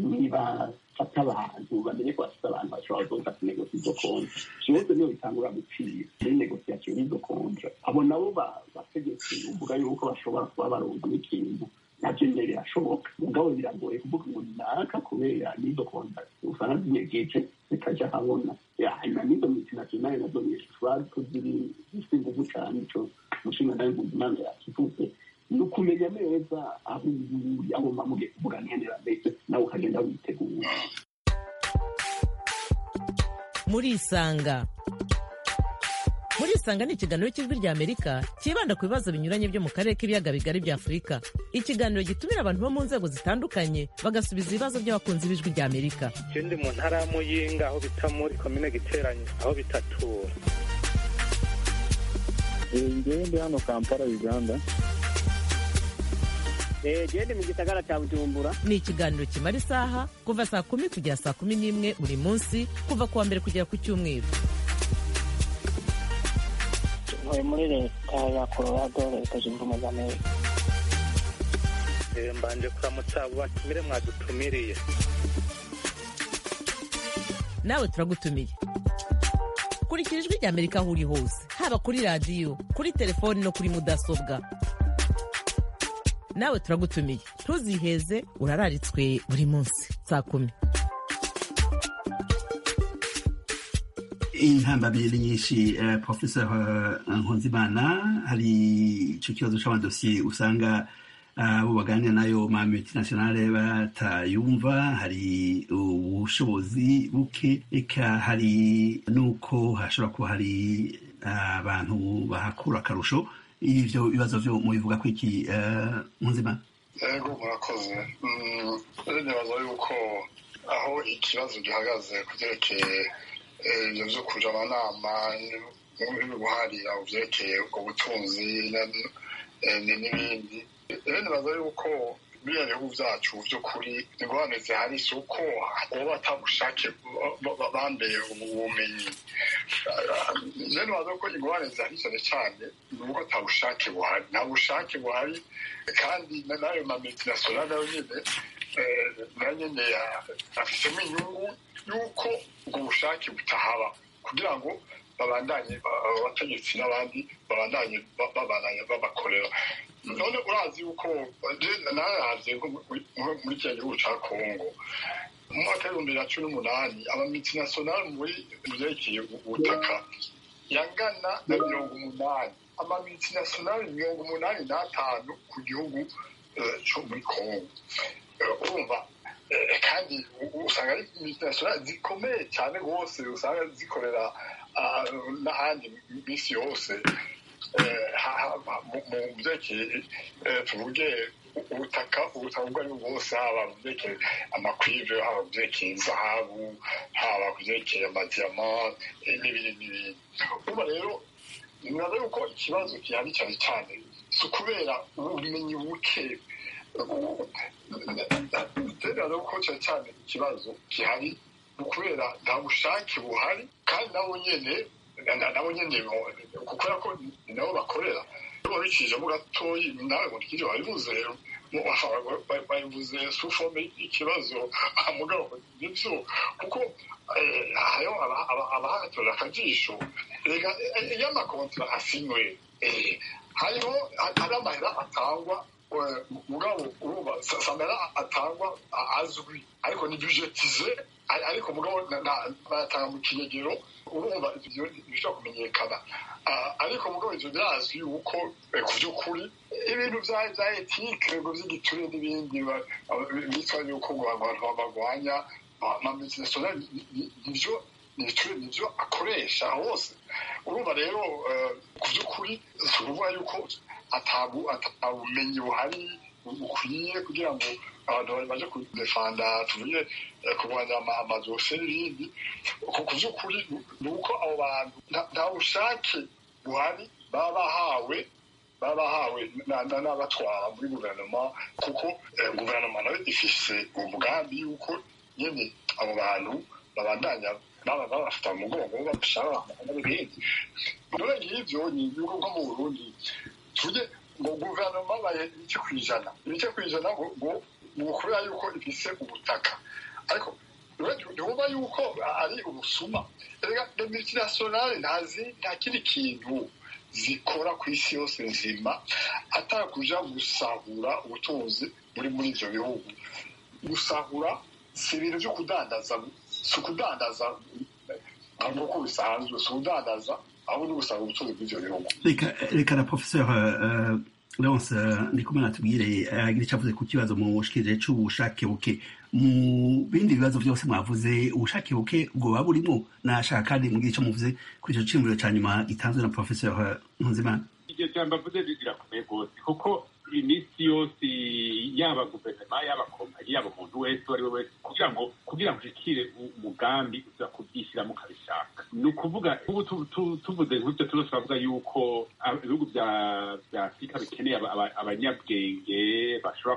niba fata abantu bamenye ko bafite abantu bashobora kuza kunegosia izo konti byose niyo bitangura gupfira muri negosiasiyo y'izo konti abo nabo bategetsi uvuga yuko bashobora kuba baronka n'ikintu nabyo nyine birashoboka mugabo biragoye kuvuga ngo naka kubera n'izo konta usanga zinyegeje zikajya habona hanyuma n'izo multinationale nazo zishobora ko ziri zifite ingufu cyane ico umushinga nawe mpuzimana yakivuze ni ukumenya neza aho uri aho mamuge kuvuga nkenera mbese nawe ukagenda witegura murisanga murisanga ni ikiganiro cy'ijwi rya amerika cyibanda ku bibazo binyuranye byo mu karere k'ibiyaga bigari bya afurika ikiganiro gitumira abantu bo mu nzego zitandukanye bagasubiza ibibazo by'abakunzi b'ijwi rya amerika je ndi mu ntara ya muyinga aho bita muri komine giteranye aho bitatura ngewe ndi hano kampala uganda gende mu gisagara cya bujumbura ni ikiganiro kimara isaha kuva saa kumi kugera saa kumi n'imwe buri munsi kuva ku wa mbere kugera ku cyumweru ntuye muri leta ya colorado leta zunze ubumwe za amerika Eh, mbanje kuramutsa abo batumire mwadutumiriye nawe turagutumiye kurikira ijwi rya amerika aho uri hose haba kuri radiyo kuri telefoni no kuri mudasobwa nawe turagutumiye ntuziheze urararitswe buri munsi saa kumi intambamyi ni nyinshi eh, professor eh, nkunzimana hari ico kibazo c'amadosiye usanga abo baganira nayo ma multinationale batayumva hari ubushobozi buke eka hari nuko hashobora kuba hari abantu bahakura akarusho ivyo bibazo vyo mubivuga ko iki eh, nkunzimana yego murakoze Mm, rero nibaza yuko aho ikibazo gihagaze ku byerekeye eh, ibyo byo kuja amanama n'ubuharira mu byerekeye ubwo butunzi na- eh, ni- n'ibindi rero nibaza yuko biriya bihugu byacu by'ukuri ingorane zihari si uko baba batabushake ba- ba- bambaye ubumenyi rero nibaza ko ingorane zihari cyane cyane ni uko nta bushake buhari nta bushake buhari kandi na- n'ayo ma multinational nayo nyine eh, nayo nyine ya- afitemo inyungu y'uko ubwo bushake butahaba kugira ngo babandanye ba- abategetsi n'abandi babandanye ba- babandanye babakorera none urazi yuko nararavye nko muri- muri kiriya gihugu ca kongo mu mwaka w'ibihumbi bibiri na cumi n'umunani amamultinational muri mu vyerekeye ubutaka yangana na mirongo umunani amamultinational mirongo umunani n'atanu ku gihugu eh, co muri kongo Eh, urumva eh, kandi u- usanga ari multinational zikomeye cyane rwose usanga zikorera ah, n'ahandi misi yose eh, ha- ha- mu mu byerekeye eh, tuvuge ubutaka ubutaka ubwo ari bwo bwose haba mu byerekeye amakwive haba mu byerekeye zahabu haba ku byerekeye amadiyama eh, n'ibindi n'ibindi urumva rero nibaza yuko ikibazo gihari cyane cyane si ukubera ubumenyi buke nibaza ko cyane cyane ikibazo gihari ni ukubera nta bushake buhari kandi nabo nyene na- nabo nyene bo- kubera ko ni nabo bakorera iyo babicishemo gatoyi nawe ngo ntikiri wabivuze mu- ba- babivuze sufome ikibazo mugabo nibyo kuko eh, hariho aba- aba- abahatorera akajisho reka eh, iyo amakontra asinywe eh, hariho hari amahera atangwa eh, mugabo urumva sa- samera atangwa a- azwi ariko ni budgetize ari- ariko mugabo na- na- bayatanga mu kinyegero urumva ivyo bishobora kumenyekana Ah, ariko mugabo ivyo birazwi yuko eh, ku by'ukuri ibintu vya vya etike ngo vy'igiture n'ibindi ba- ba- bitwa yuko ngo abantu bagwanya amamultinational nivyo nivyo nivyo akoresha hose urumva rero eh, ku by'ukuri si ukuvuga yuko atabu atabumenyi buhari bukwiye kugira ngo abantu baje kudefanda tuvuge eh, kurwanya ama- amadosiye n'ibindi ku ku by'ukuri ni uko abo bantu nta- nta bushake buhari baba bahawe baba bahawe na- na- n'abatwara muri guverinoma kuko eh, guverinoma nayo ifise umugambi y'uko nyine abo bantu babandanya baba babafata mu mugongo babashara n'ibindi none ngivyo ni ibihugu nko mu burundi tujye ngo guverinoma baye ibice ku ijana ibice ku ijana ngo ngo ni ukubera yuko ifise ubutaka ariko ntiwumva yuko ari ubusuma erega multinationale ntazi nta kindi kintu zikora ku isi yose nzima atari kuja gusahura ubutunzi buri muri ivyo bihugu gusahura si ibintu vyo kudandaza si ukudandaza nk'uko bisanzwe si ukudandaza ahubwo ni gusahura ubutunzi bw'ivyo bihugu reka reka na professeur uh, leonce uh, ndikumwe natubwire agira icyo avuze ku kibazo mu bushikirije c'ubushake buke mu bindi bibazo byose mwavuze ubushake buke bwoba burimo nashaka kandi mugire icyo muvuze kuri ico ciyumviro ca nyuma gitanzwe na professeur nkunzimana iryo jambo avuze rirakomeye rwose kuko iminsi yose yaba guverinoma yaba kompanyi yaba umuntu wese uwo ari we wese kugira ngo kugira ngo ushikire umugambi uza kubyishyiramo ukabishaka ni ukuvuga ubu tuvuze nk'ibyo tuzo turavuga yuko ibihugu bya afurika bikeneye abanyabwenge bashobora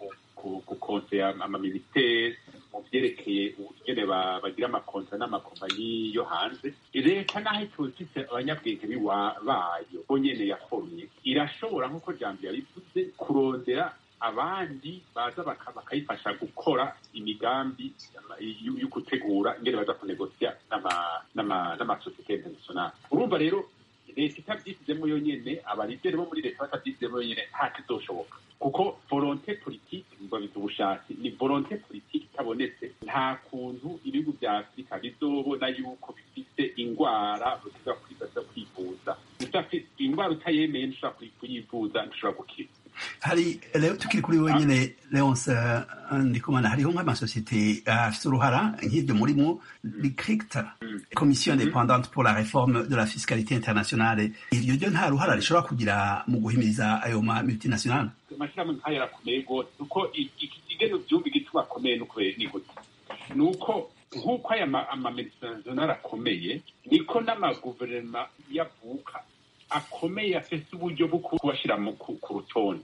gukonsera amaminisiteri mu byerekeye ingene bagira amakontra n'amakompanyi yo hanze leta naho itufise abanyabwenge bayo bo nyene yakomye irashobora nk'uko jambo yabivuze kurondera abandi baza bakayifasha gukora imigambi yo gutegura ingene baza kunegosya n'amasosiyete internationale urumva rero leta itabyisizemo yonyene abalideri bo muri leta batabyisizemo yonyene nta kizoshoboka kuko volonte politike babiza ubushake ni volonte politike itabonetse nta kuntu ibihugu vya afurika bizobona yuko bifise ingwara ushobora kwivuza ingwara utayemeye ntushobora kuyivuza ntushobora gukira hari rero tukiri kuri wenyine leonce ndikumana hariho nk'amasosiyete afite uruhara nk'ibyo murimo ricricta komisiyo independante pour la réforme de la fiscalité internationale iryo ryo nta ruhara rishobora kugira mu guhimiriza ayo ma multinationale amashyirahamwe nk'ayo arakomeye rwose kuko igeno byumva igituma akomeye ni gute ni uko nk'uko aya amamultinationale akomeye niko n'amaguverinoma yavuka akomeye afite uburyo bwo kubashyira ku rutonde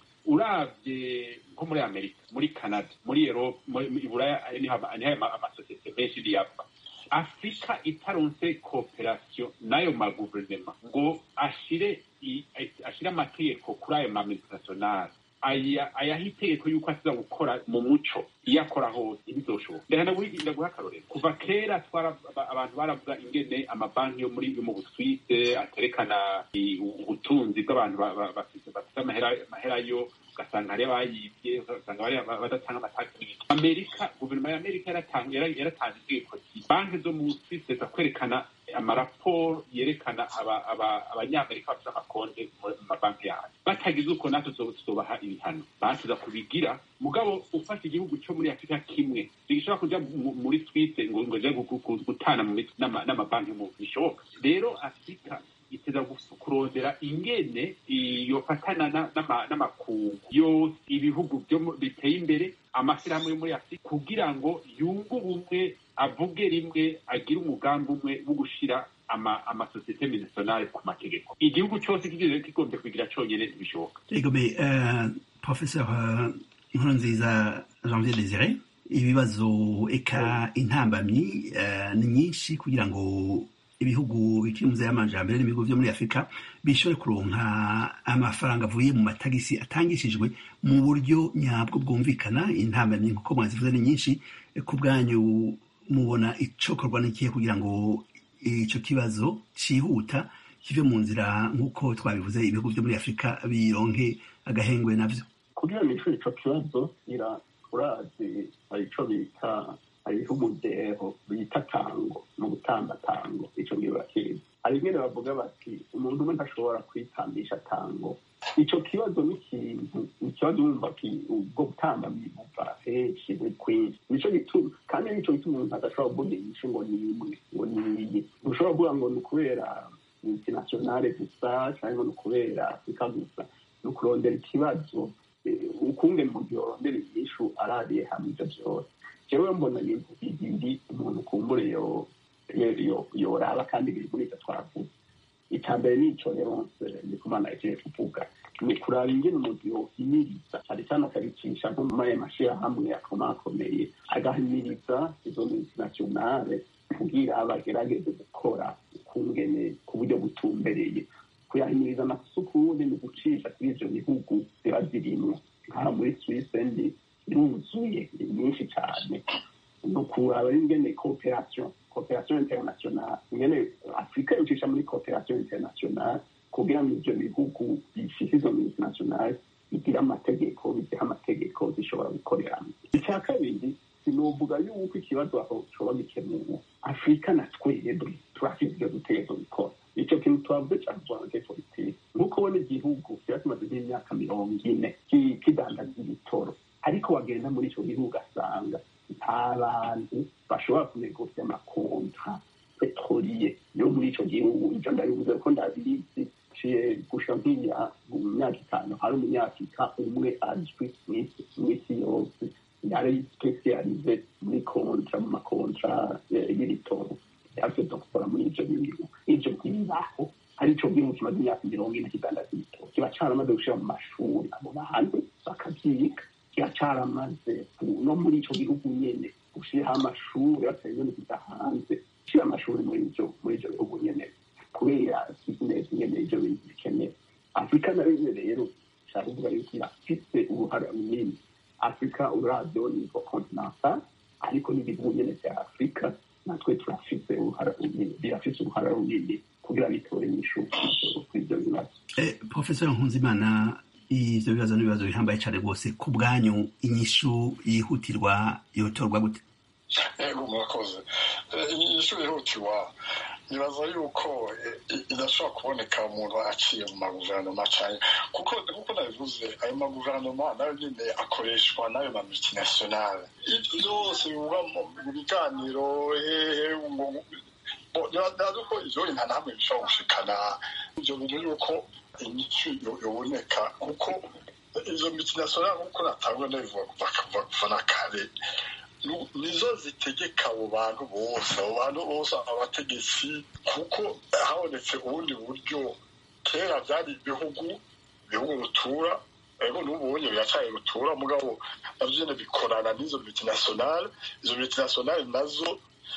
urabye nko muri amerika muri canada muri erope muri buraya niho amasosiyete menshi niyava afurika itaronse kooperasiyo n'ayo maguverinoma ngo ashire ashire amategeko kuri ayo mamultinationale ayaha itegeko yuko asiza gukora mu muco iyo akora hose ntibizoshoboka ndaguha akarorero kuva kera abantu baravuga ingene amabanki yo muri mu buswise aterekana ubutunzi bw'abantu bafite amahera yo ugasanga hari abayibye ugasanga badatanga amataki amerika guverinoma ya amerika yaratanze itegeko banki zo mu swise za kwerekana amaraporo yerekana abanyamerika bafite amakonte mu mabanki yayo batagize uko natwe tuzobaha ibihano batuza kubigira mugabo ufashe igihugu cyo muri afurika kimwe bigishobora kuja muri swise ngo ngo je gutana n'amabanki mu bishoboka rero afurika iteza kurondera ingene yofatana n'amakungu yose ibihugu biteye imbere amashyirahamwe yo muri afurika kugira ngo yunge ubumwe avuge rimwe agire umugambi umwe wo gushira amasosiyete minisiyonari ku mategeko igihugu cyose kigombye kugira cyonyine ntibishoboka egome professeur inkuru nziza janvier desire ibibazo eka intambamyi ni nyinshi kugira ngo ibihugu bikiri mu y'amajambere n'ibihugu byo muri afurika bishobore kuronka amafaranga avuye mu matagisi atangishijwe mu buryo nyabwo bwumvikana intambamyi nk'uko mwazivuze ni nyinshi ku bwanyu mubona icokorwa n'ikihe kugira ngo icyo kibazo cyihuta kive mu nzira nk'uko twabivuze ibihugu byo muri afurika bironke agahengwe navyo kugira ngo ico ico kibazo ira urazi hari ico bita hariho umudeho bita tango mu gutamba tango ico ngiye bakizi hari ingene bavuga bati umuntu umwe ntashobora kwitambisha tango ico kibazo ni ikintu ikibazo wumva ubwo gutamba bibuva henshi buri kwinshi nico gituma kandi nico gituma umuntu adashobora kuvuga inyishu ngo ni imwe ngo ni iyi ntushobora kuvuga ngo ni ukubera multinationale gusa cyangwa ni ukubera afurika gusa ni ukurondera ikibazo ukungene umuntu yorondera inyishu arariye hamwe ivyo vyose jewe mbona ibintu bibiri umuntu kumbure yoraba kandi biri muri ivyo twavuze icya mbere ni ico leonce ndikumana yagiye kuvuga ni kuraba ingene umuntu yohimiriza cyane cyane akabicisha nko muri ayo mashirahamwe akomakomeye agahimiriza izo multinationale kugira bagerageze gukora ukungene ku buryo butumbereye kuyahimiriza amasukundi ni gucisha kuri ivyo bihugu ziba zirimwo nk'aha muri swisse ndi iruzuye ni nyinshi cyane ni ukuraba ingene cooperation cooperation internationale ingene afurika yocisha muri cooperation internationale kugira ngo ivyo bihugu bifise izo multinationale bigira amategeko bigira amategeko zishobora gukoreramo icya kabiri sinovuga yuko ikibazo aho coba gikemuwe afurika na twebwe turafise ivyo dutegerezwa gukora ico kintu twavuze cane twanke politike nk'uko ubona igihugu kiba kimaze nk'imyaka mirongo ine kidandaza ibitoro ariko wagenda muri ico gihugu ugasanga nta bantu bashobora kunegosya amakontra petroliye yo muri ico gihugu ivyo ndabivuze ko ndabizi ciye gusha nk'iya mu myaka itanu hari umunyafurika umwe azwi mw'isi yose yari spesialize muri kontra mu makontra y'ibitoro yavyo gukora muri ivyo bintu ivyo ntibibaho arico gihugu kimaze imyaka mirongo ine kidandaza ibitoro kiba caramaze gushira mu mashuri abo bantu bakavyiga kiba caramaze no muri ico gihugu nyene gushiraho amashuri batari kuja hanze gushira amashuri muri ivyo muri ivyo bihugu nyene kubera bizinesi nyene ivyo bintu bikenewe afurika nayo nyene rero nshaka kuvuga yuko irafise uruhara runini afurika uravyo nivo continental ariko n'ibihugu nyene vya afurika natwe turafise uruhara runini birafise uruhara runini kugira bitore inyishu kuri ivyo bibazo profesor nkunzimana ivyo bibazo n'ibibazo bihambaye cane rwose ku bwanyu inyishu yihutirwa yotorwa gute ego murakoze inyishu yihutirwa nibaza yuko idashobora kuboneka umuntu aciye mu maguverinoma cyane kuko kuko nabivuze ayo maguverinoma nayo nyine akoreshwa n'ayo ma multinationale byose bivuga mu biganiro hehe ntibazi ko ivyo nta namwe bishobora gushikana ivyo bintu yuko inyishu yoboneka kuko izo multinationale nk'uko natangwa ndabivuga kuva na kare nizo zitegeka abo bantu bose abo bantu bose abategetsi kuko habonetse ubundi buryo kera byari ibihugu ibihugu rutura ego n'ubunye biracaye rutura mugabo navyo nyene bikorana n'izo multinationale izo multinationale nazo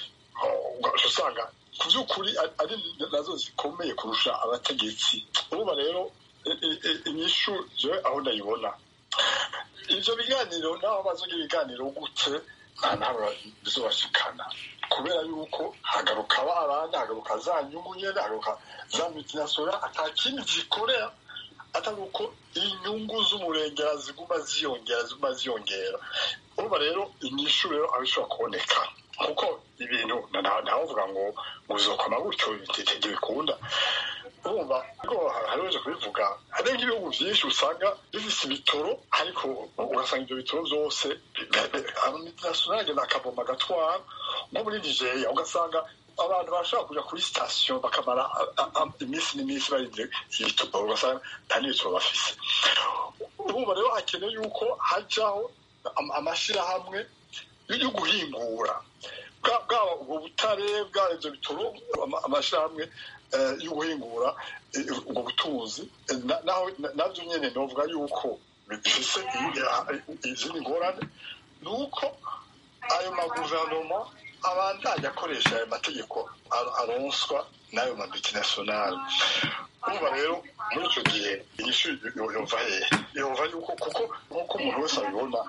usanga ku by'ukuri ari nazo zikomeye kurusha abategetsi urumva rero inyishu jewe aho ndayibona ivyo biganiro naho bazogira ibiganiro gute nta ntabwo bizobashikana kubera yuko hagaruka abandi hagaruka za nyungu nyene hagaruka za multinationale ata kindi zikorera atari uko inyungu z'umurengera ziguma ziyongera ziguma ziyongera urumva rero inyishu rero aho ishobora kuboneka kuko ibintu ntavuga ngo ngo uzokoma gutyo bitege bikunda urumva ariko hari uje kubivuga hari nk'ibihugu byinshi usanga bifise ibitoro ariko ugasanga ibyo bitoro byose amamultinationale agenda akavoma agatwara nko muri nigeria ugasanga abantu bashobora kuja kuri sitasiyo bakamara iminsi n'iminsi barindire ibitoro ugasanga nta n'ibitoro bafise urumva rero hakeneye yuko hajaho amashirahamwe yo guhingura bwaba ubwo butare bwaba ibyo bitoro amashirahamwe yo guhingura ubwo butunzi nabyo nyine novuga yuko bifise izindi ngorane ni uko ayo maguverinoma abandanya akoresha ayo mategeko aronswa n'ayo ma multinationale urumva rero muri icyo gihe inyishu yumva hehe yumva yuko kuko nk'uko umuntu wese abibona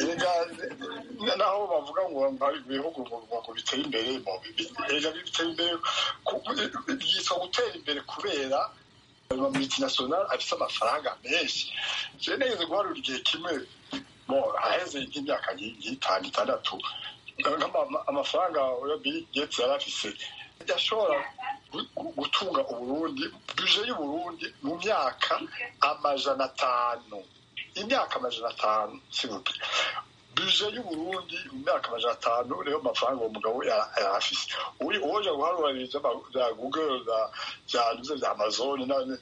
erega naho bavuga ngo ibihugu ngo biteye imbere erega biteye imbere byitwa gutera imbere kubera ayo ma multinationale afite amafaranga menshi jewe nigeze guharura igihe kimwe aheze nk'imyaka nk'itanu itandatu amafaranga ya Bill Gates yari afise yashobora gutunga uburundi buje y'uburundi mu myaka amajana atanu imyaka amajana atanu sibuke buje y'uburundi mu myaka amajana atanu niyo mafaranga uwo mugabo yari afise uwoja guharuririza bya google bya nuze bya amazon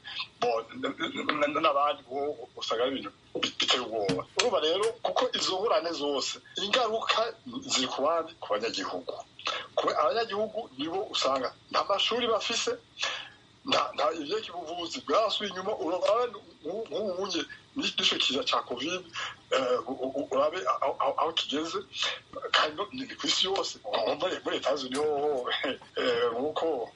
n'abandi usanga ari ibintu biteye ubwoba urumva rero kuko izo ngurane zose ingaruka ziri ku bandi ku banyagihugu abanyagihugu nibo usanga nta mashuri bafise nta ivyeki ubuvuzi bwasubiye inyuma uraba nk'ubunye n'ico kiza ca covid urabe aho kigeze kandi ni kw'isi yose muri etazi niho nk'uko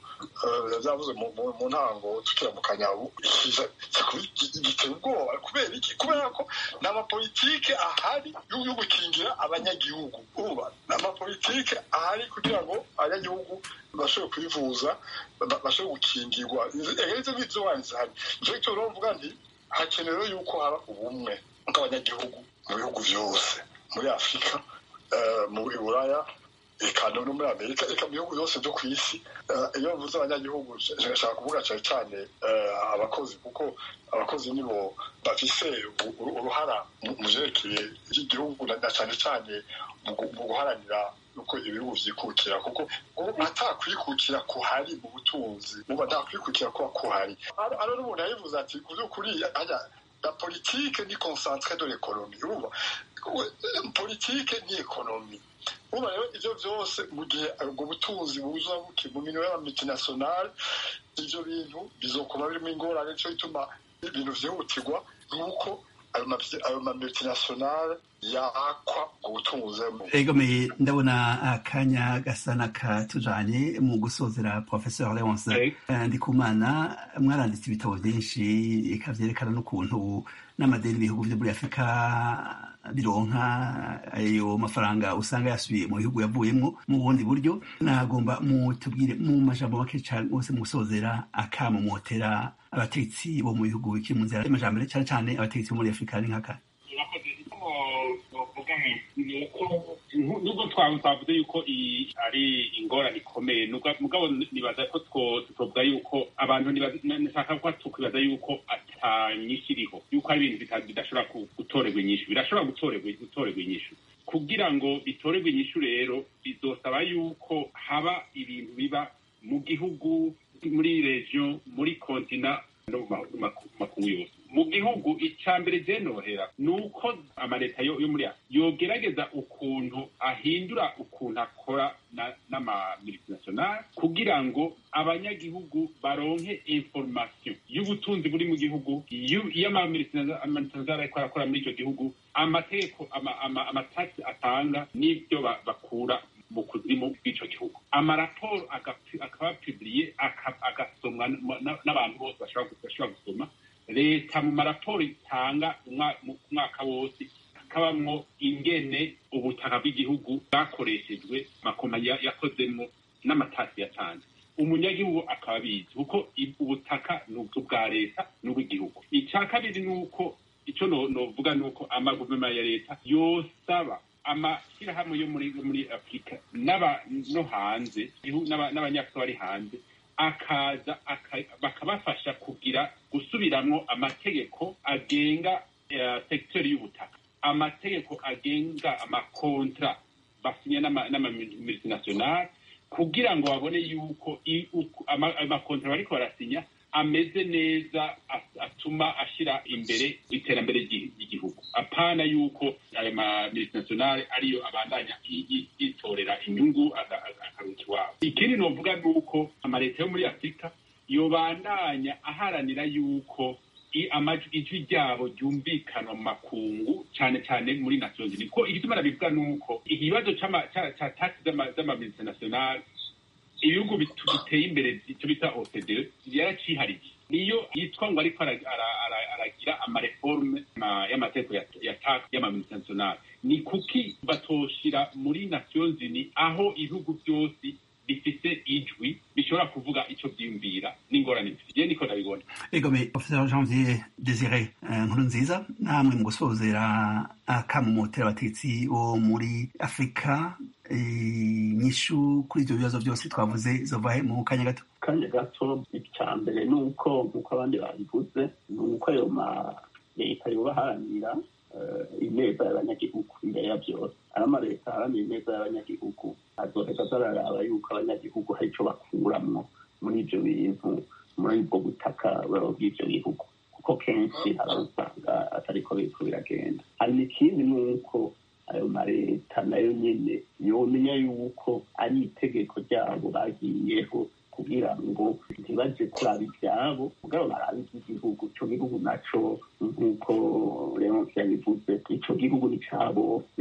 byavuze mu ntango tukiramukanya giteye ubwoba kubera iki kubera ko ni amapolitike ahari yo gukingira abanyagihugu uba ni amapolitike ahari kugira ngo abanyagihugu bashobore kwivuza bashobore gukingirwa izo ng'izo wanditse hari nicyo gituma rero mvuga nti hakenewe yuko haba ubumwe bw'abanyagihugu mu bihugu byose muri afurika mu buraya eka no muri amerika eka mu bihugu byose byo ku isi iyo mvuze abanyagihugu nshaka kuvuga cyane cyane abakozi kuko abakozi nibo bafise uruhara mu byerekeye iby'igihugu na cyane cyane mu guharanira uko ibihugu vyikukira kuko atakwikukira kuhari mu butunzi uba ntakwikukira kuba kuhari ano n'umuntu yabivuze ati ku by'ukuri la politique ni concentré de l'économie urumva politike ni ekonomi uba rero ivyo vyose mu gihe ubwo butunzi buza buki mu minwe y'amamultinationale ivyo bintu bizokoma birimo ingorane nico bituma ibintu vyihutirwa nuko ayo mamultinationale yakwa ubutunguzemo egomeye ndabona akanya gasa n'akatujanye mu gusozera professeur leonce ndikumana mwaranditse ibitabo byinshi eka vyerekana n'ukuntu n'amadeni ibihugu vyo muri afurika bironka ayo mafaranga usanga yasubiye mu bihugu yavuyemwo mu bundi buryo nagomba mutubwire mu majambo make cane rwose mu gusozera akamo motera abategetsi bo mu bihugu bikiri mu nzira y'amajambere cane cane abategetsi bo muri afurika ni nk'aka nubwo twavuze yuko ari ingorane ikomeye mugabo nibaza ko tutovuga yuko abantu nshaka ko tukwibaza yuko atanyinshi iriho yuko ari ibintu bidashobora gutorerwa inyishu birashobora gutorerwa inyishu kugira ngo bitorerwe inyishu rero bizosaba yuko haba ibintu biba mu gihugu muri regiyo muri kontina no mu makungu yose mu gihugu icya mbere byenohera ni uko amaleta yo muri yogerageza ukuntu ahindura ukuntu akora n'amamultinationale kugira ngo abanyagihugu baronke information y'ubutunzi buri mu gihugu iyo amamultinationale ariko arakora muri icyo gihugu amategeko amatasi atanga n'ibyo bakura mu kuzimu bw'icyo gihugu amaraporo akaba piburiye agasomwa n'abantu bose bashobora gusoma leta mu maraporo itanga mu mwaka wose hakabamwo ingene ubutaka bw'igihugu bwakoreshejwe makompanyi yakozemo n'amatasi yatanze umunyagihugu akaba abizi kuko ubutaka ni ubwa leta n'ubw'igihugu icya kabiri ni uko icyo novuga ni uko amaguverinoma ya leta yosaba amashyirahamwe yo muri muri afurika no hanze n'abanyafurika bari hanze akaza bakabafasha kugira gusubiramwo amategeko agenga sekiteri y'ubutaka amategeko agenga amakontra basinya n'amamultinationale kugira ngo babone yuko amakontra bariko barasinya ameze neza atuma ashyira imbere iterambere ry'igihugu apana yuko ayo mamultinationale ariyo abandanya yitorera inyungu akaruta iwabo ikindi novuga ni uko amaleta yo muri afurika yobandanya aharanira yuko ijwi ryabo ryumvikana mu makungu cyane cyane muri nations unies ko igituma nabivuga ni uko ikibazo ca taxi z'amamultinationale ibihugu biteye imbere icyo bita OCDE yaracihariye niyo yitwa ngo ariko aragira amareforme y'amategeko ya tax y'amamultinationale ni kuki batoshira muri nations unies aho ibihugu byose bifite ijwi bishobora kuvuga icyo byiyumvira n'ingorane bifite je niko ndabibona egome professeur janvier desire nkuru nziza namwe mu gusozera akamumotera abatetsi bo muri afurika inyishu kuri ibyo bibazo byose twavuze zovahe mu kanya gato kanya gato icya mbere ni uko nk'uko abandi babivuze ni uko ayo ma leta yobaharanira ineza y'abanyagihugu imbere ya byose ayo amaleta aharanira ineza y'abanyagihugu azoheza zararaba yuko abanyagihugu hari icyo bakuramwo muri ibyo bintu muri ubwo butaka bw'ibyo bihugu kuko kenshi hari usanga atariko biriko biragenda hari n'ikindi ni uko ayo maleta nayo nyene yomenya yuko ari itegeko ryabo bagiyeho kugira ngo ntibaje kuraba ibyabo mugabo barabe iby'igihugu ico gihugu naco nk'uko leonce yabivuze ico gihugu ni ca bose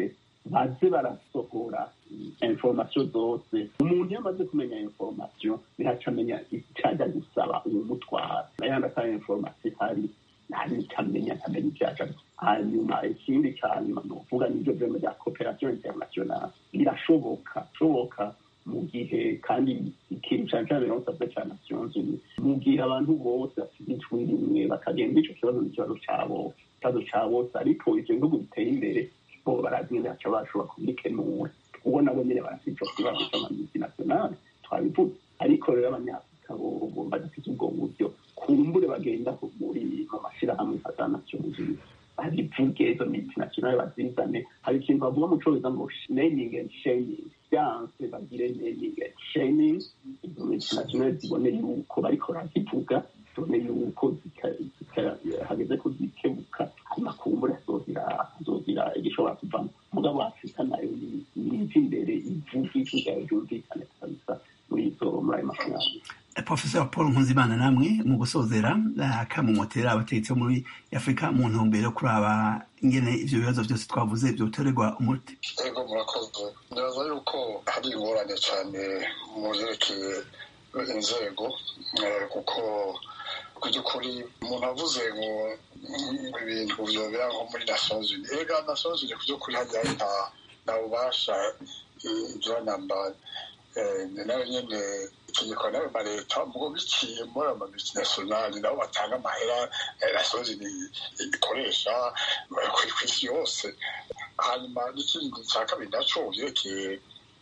baze barasohora informasiyo zose umuntu iyo amaze kumenya informasiyo ntihaca amenya icajya gusaba uwumutwara ayandi atari informasiyo ihari ntamenya ntamenya ibyaca hanyuma ikindi cya nyuma ni ukuvuga n'ibyo vyema bya cooperation internationale birashoboka shoboka mu gihe kandi ikintu cyane cyane binosabwe cya nations unies mu gihe abantu bose bafite ijwi rimwe bakagenda ico kibazo n'ikibazo cabo ikibazo ca bose ariko ivyo bihugu biteye imbere bo barazi nyene baca bashobora kubikenura ubwo nabo nyene barafite ico kibazo c'amamultinationale twabivuze ariko rero abanyafurika bo badafite ubwo buryo kumbure bagenda muri mu mashirahamwe fata nations unies babivuge izo multinationale bazizane hari ikintu bavuga mu congereza ngo naming and shaming byanse bagire naming and shaming izo multinationale zibone yuko bariko barazivuga zibone yuko hageze ko zikebuka hanyuma kumbura azogira igishobora kuvamo mugabo afurika nayo niva imbere ivuga ijwi ryayo ryumvikane kabisa muri izo muri ayo mafaranga professor paul nkuzimana namwe mu gusozera akamumotera abategetsi bo muri afurika mu ntumbero yo kuraba ingene ivyo bibazo byose twavuze vyotorerwa umuti ego murakoze niraza yuko hari ingorane cyane mu vyerekeye inzego kuko ku by'ukuri umuntu avuze ngo ibintu vyobera nko muri nations unies ega nations unies ku by'ukuri hajya nta bubasha ivyo namba nayo nyene itegeko nayo ma leta mugo biciye muri ama multinationale nabo batanga amahera nations unies ikoresha kw'isi yose hanyuma n'ikindi cya kabiri naco vyerekeye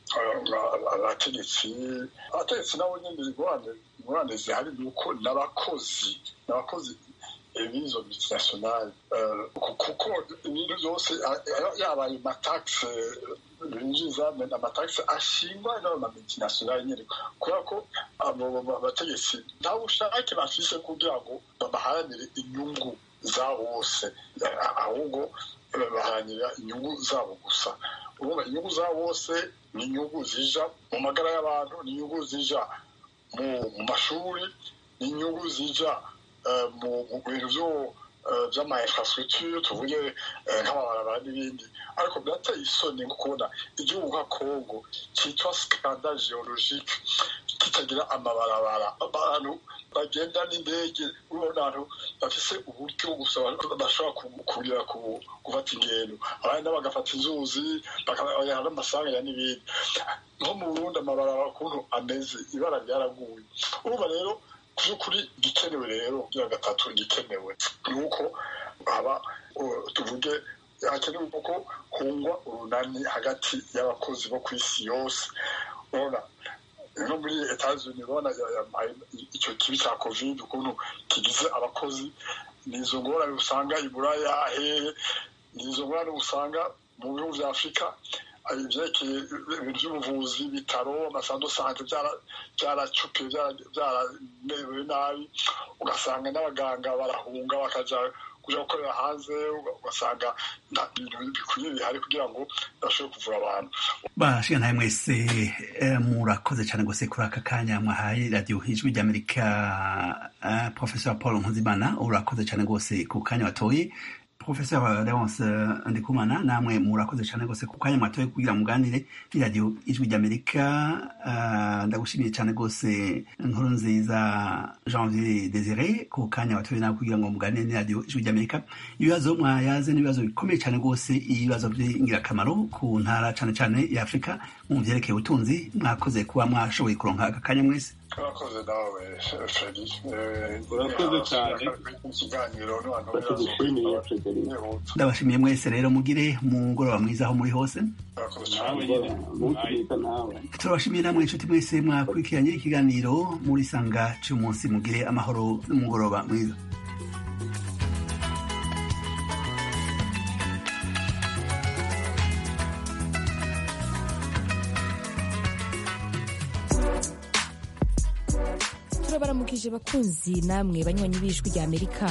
abategetsi abategetsi nabo nyene ingorane zihari ni uko n'abakozi n'abakozi b'izo multinationale kuko ibintu byose yaba ayo mataxe binjiza amatagisi ashingwa n'ama multinationale nyene kubera ko abo bategetsi nta bushake bafise kugira ngo babaharanire inyungu zabo bose ahubwo baharanira inyungu zabo gusa urumva inyungu zabo bose ni inyungu zija mu magara y'abantu ni inyungu zija mu mashuri ni inyungu zija mu bintu vyo vy'ama infrastructure tuvuge nk'amabarabara n'ibindi ariko birateye isoni nko kubona igihugu nka congo cyitwa scandale geologique kitagira amabarabara abantu bagenda n'indege urabona abantu bafise uburyo gusa bashobora kugira gufata ingendo abandi bagafata inzuzi bakabajyana n'amasanganya n'ibindi nko mu burundi amabarabara ukuntu ameze ibara ryaraguye urumva rero by'ukuri igikenewe rero bya gatatu igikenewe ni uko haba tuvuge hakenewe ko hungwa urunani hagati y'abakozi bo ku isi yose urabona no muri etazuni urabona icyo kibi cya covid ukuntu kigize abakozi ni izo ngorane usanga i buraya hehe ni izo ngorane usanga mu bihugu bya afurika ibyerekeye ibintu by'ubuvuzi ibitaro amasando sante byaracupiye byaramerewe nabi ugasanga n'abaganga barahunga bakaja kuja gukorera hanze ugasanga nta bintu bikwiye bihari kugira ngo bashobore kuvura abantu bashiga ntawe mwese murakoze cyane gose kuri aka kanya mwahaye radiyo ijwi ry'amerika professor paul nkuzimana urakoze cyane gose ku kanya watoye professeur leonce ndikumana namwe murakoze cyane rwose ku kanya mwatoye kugira muganire n'iradiyo ijwi ry'amerika ndagushimiye cyane rwose inkuru nziza janvier desire ku kanya watoye nawe kugira ngo muganire n'iradiyo ijwi ry'amerika ibibazo mwayaze n'ibibazo bikomeye cyane rwose ibibazo by'ingirakamaro ku ntara cyane cyane ya afurika mu byerekeye ubutunzi mwakoze kuba mwashoboye kuronka aka kanya mwese urakoze nawe feri urakoze cyane ikiganiro batugushimiye frederic ndabashimiye mwese rero mugire mugoroba mwiza aho muri hose nawe nyine umunsi mwiza nawe turabashimiye namwe inshuti mwese mwakurikiranye ikiganiro muri sanga cy'umunsi mugire amahoro n'umugoroba mwiza turabaramukije bakunzi namwe banywanyi b'ijwi rya amerika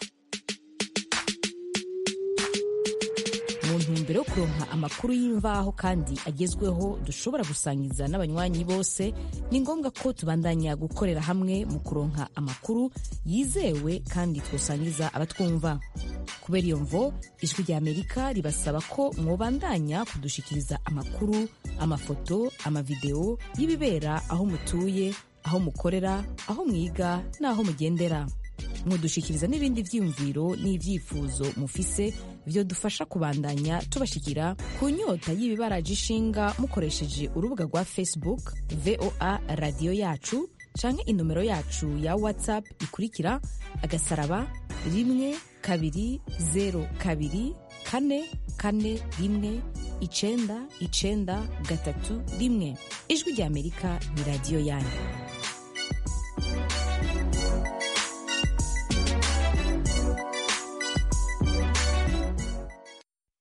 mu ntumbero yo kuronka amakuru y'imvaho kandi agezweho dushobora gusangiza n'abanywanyi bose ni ngombwa ko tubandanya gukorera hamwe mu kuronka amakuru yizewe kandi twosangiza abatwumva kubera iyo mvo ijwi rya amerika ribasaba ko mwobandanya kudushikiriza amakuru amafoto amavideo y'ibibera aho mutuye aho mukorera aho mwiga n'aho mugendera mudushikiriza n'ibindi vyiyumviro n'ivyifuzo mufise vyodufasha kubandanya tubashikira ku nyota y'ibibaraje ishinga mukoresheje urubuga rwa facebook voa radiyo yacu canke inomero yacu ya whatsapp ikurikira agasaraba rimwe kabiri zero kabiri kane kane rimwe icenda icenda gatatu rimwe ijwi rya amerika ni radiyo yanyu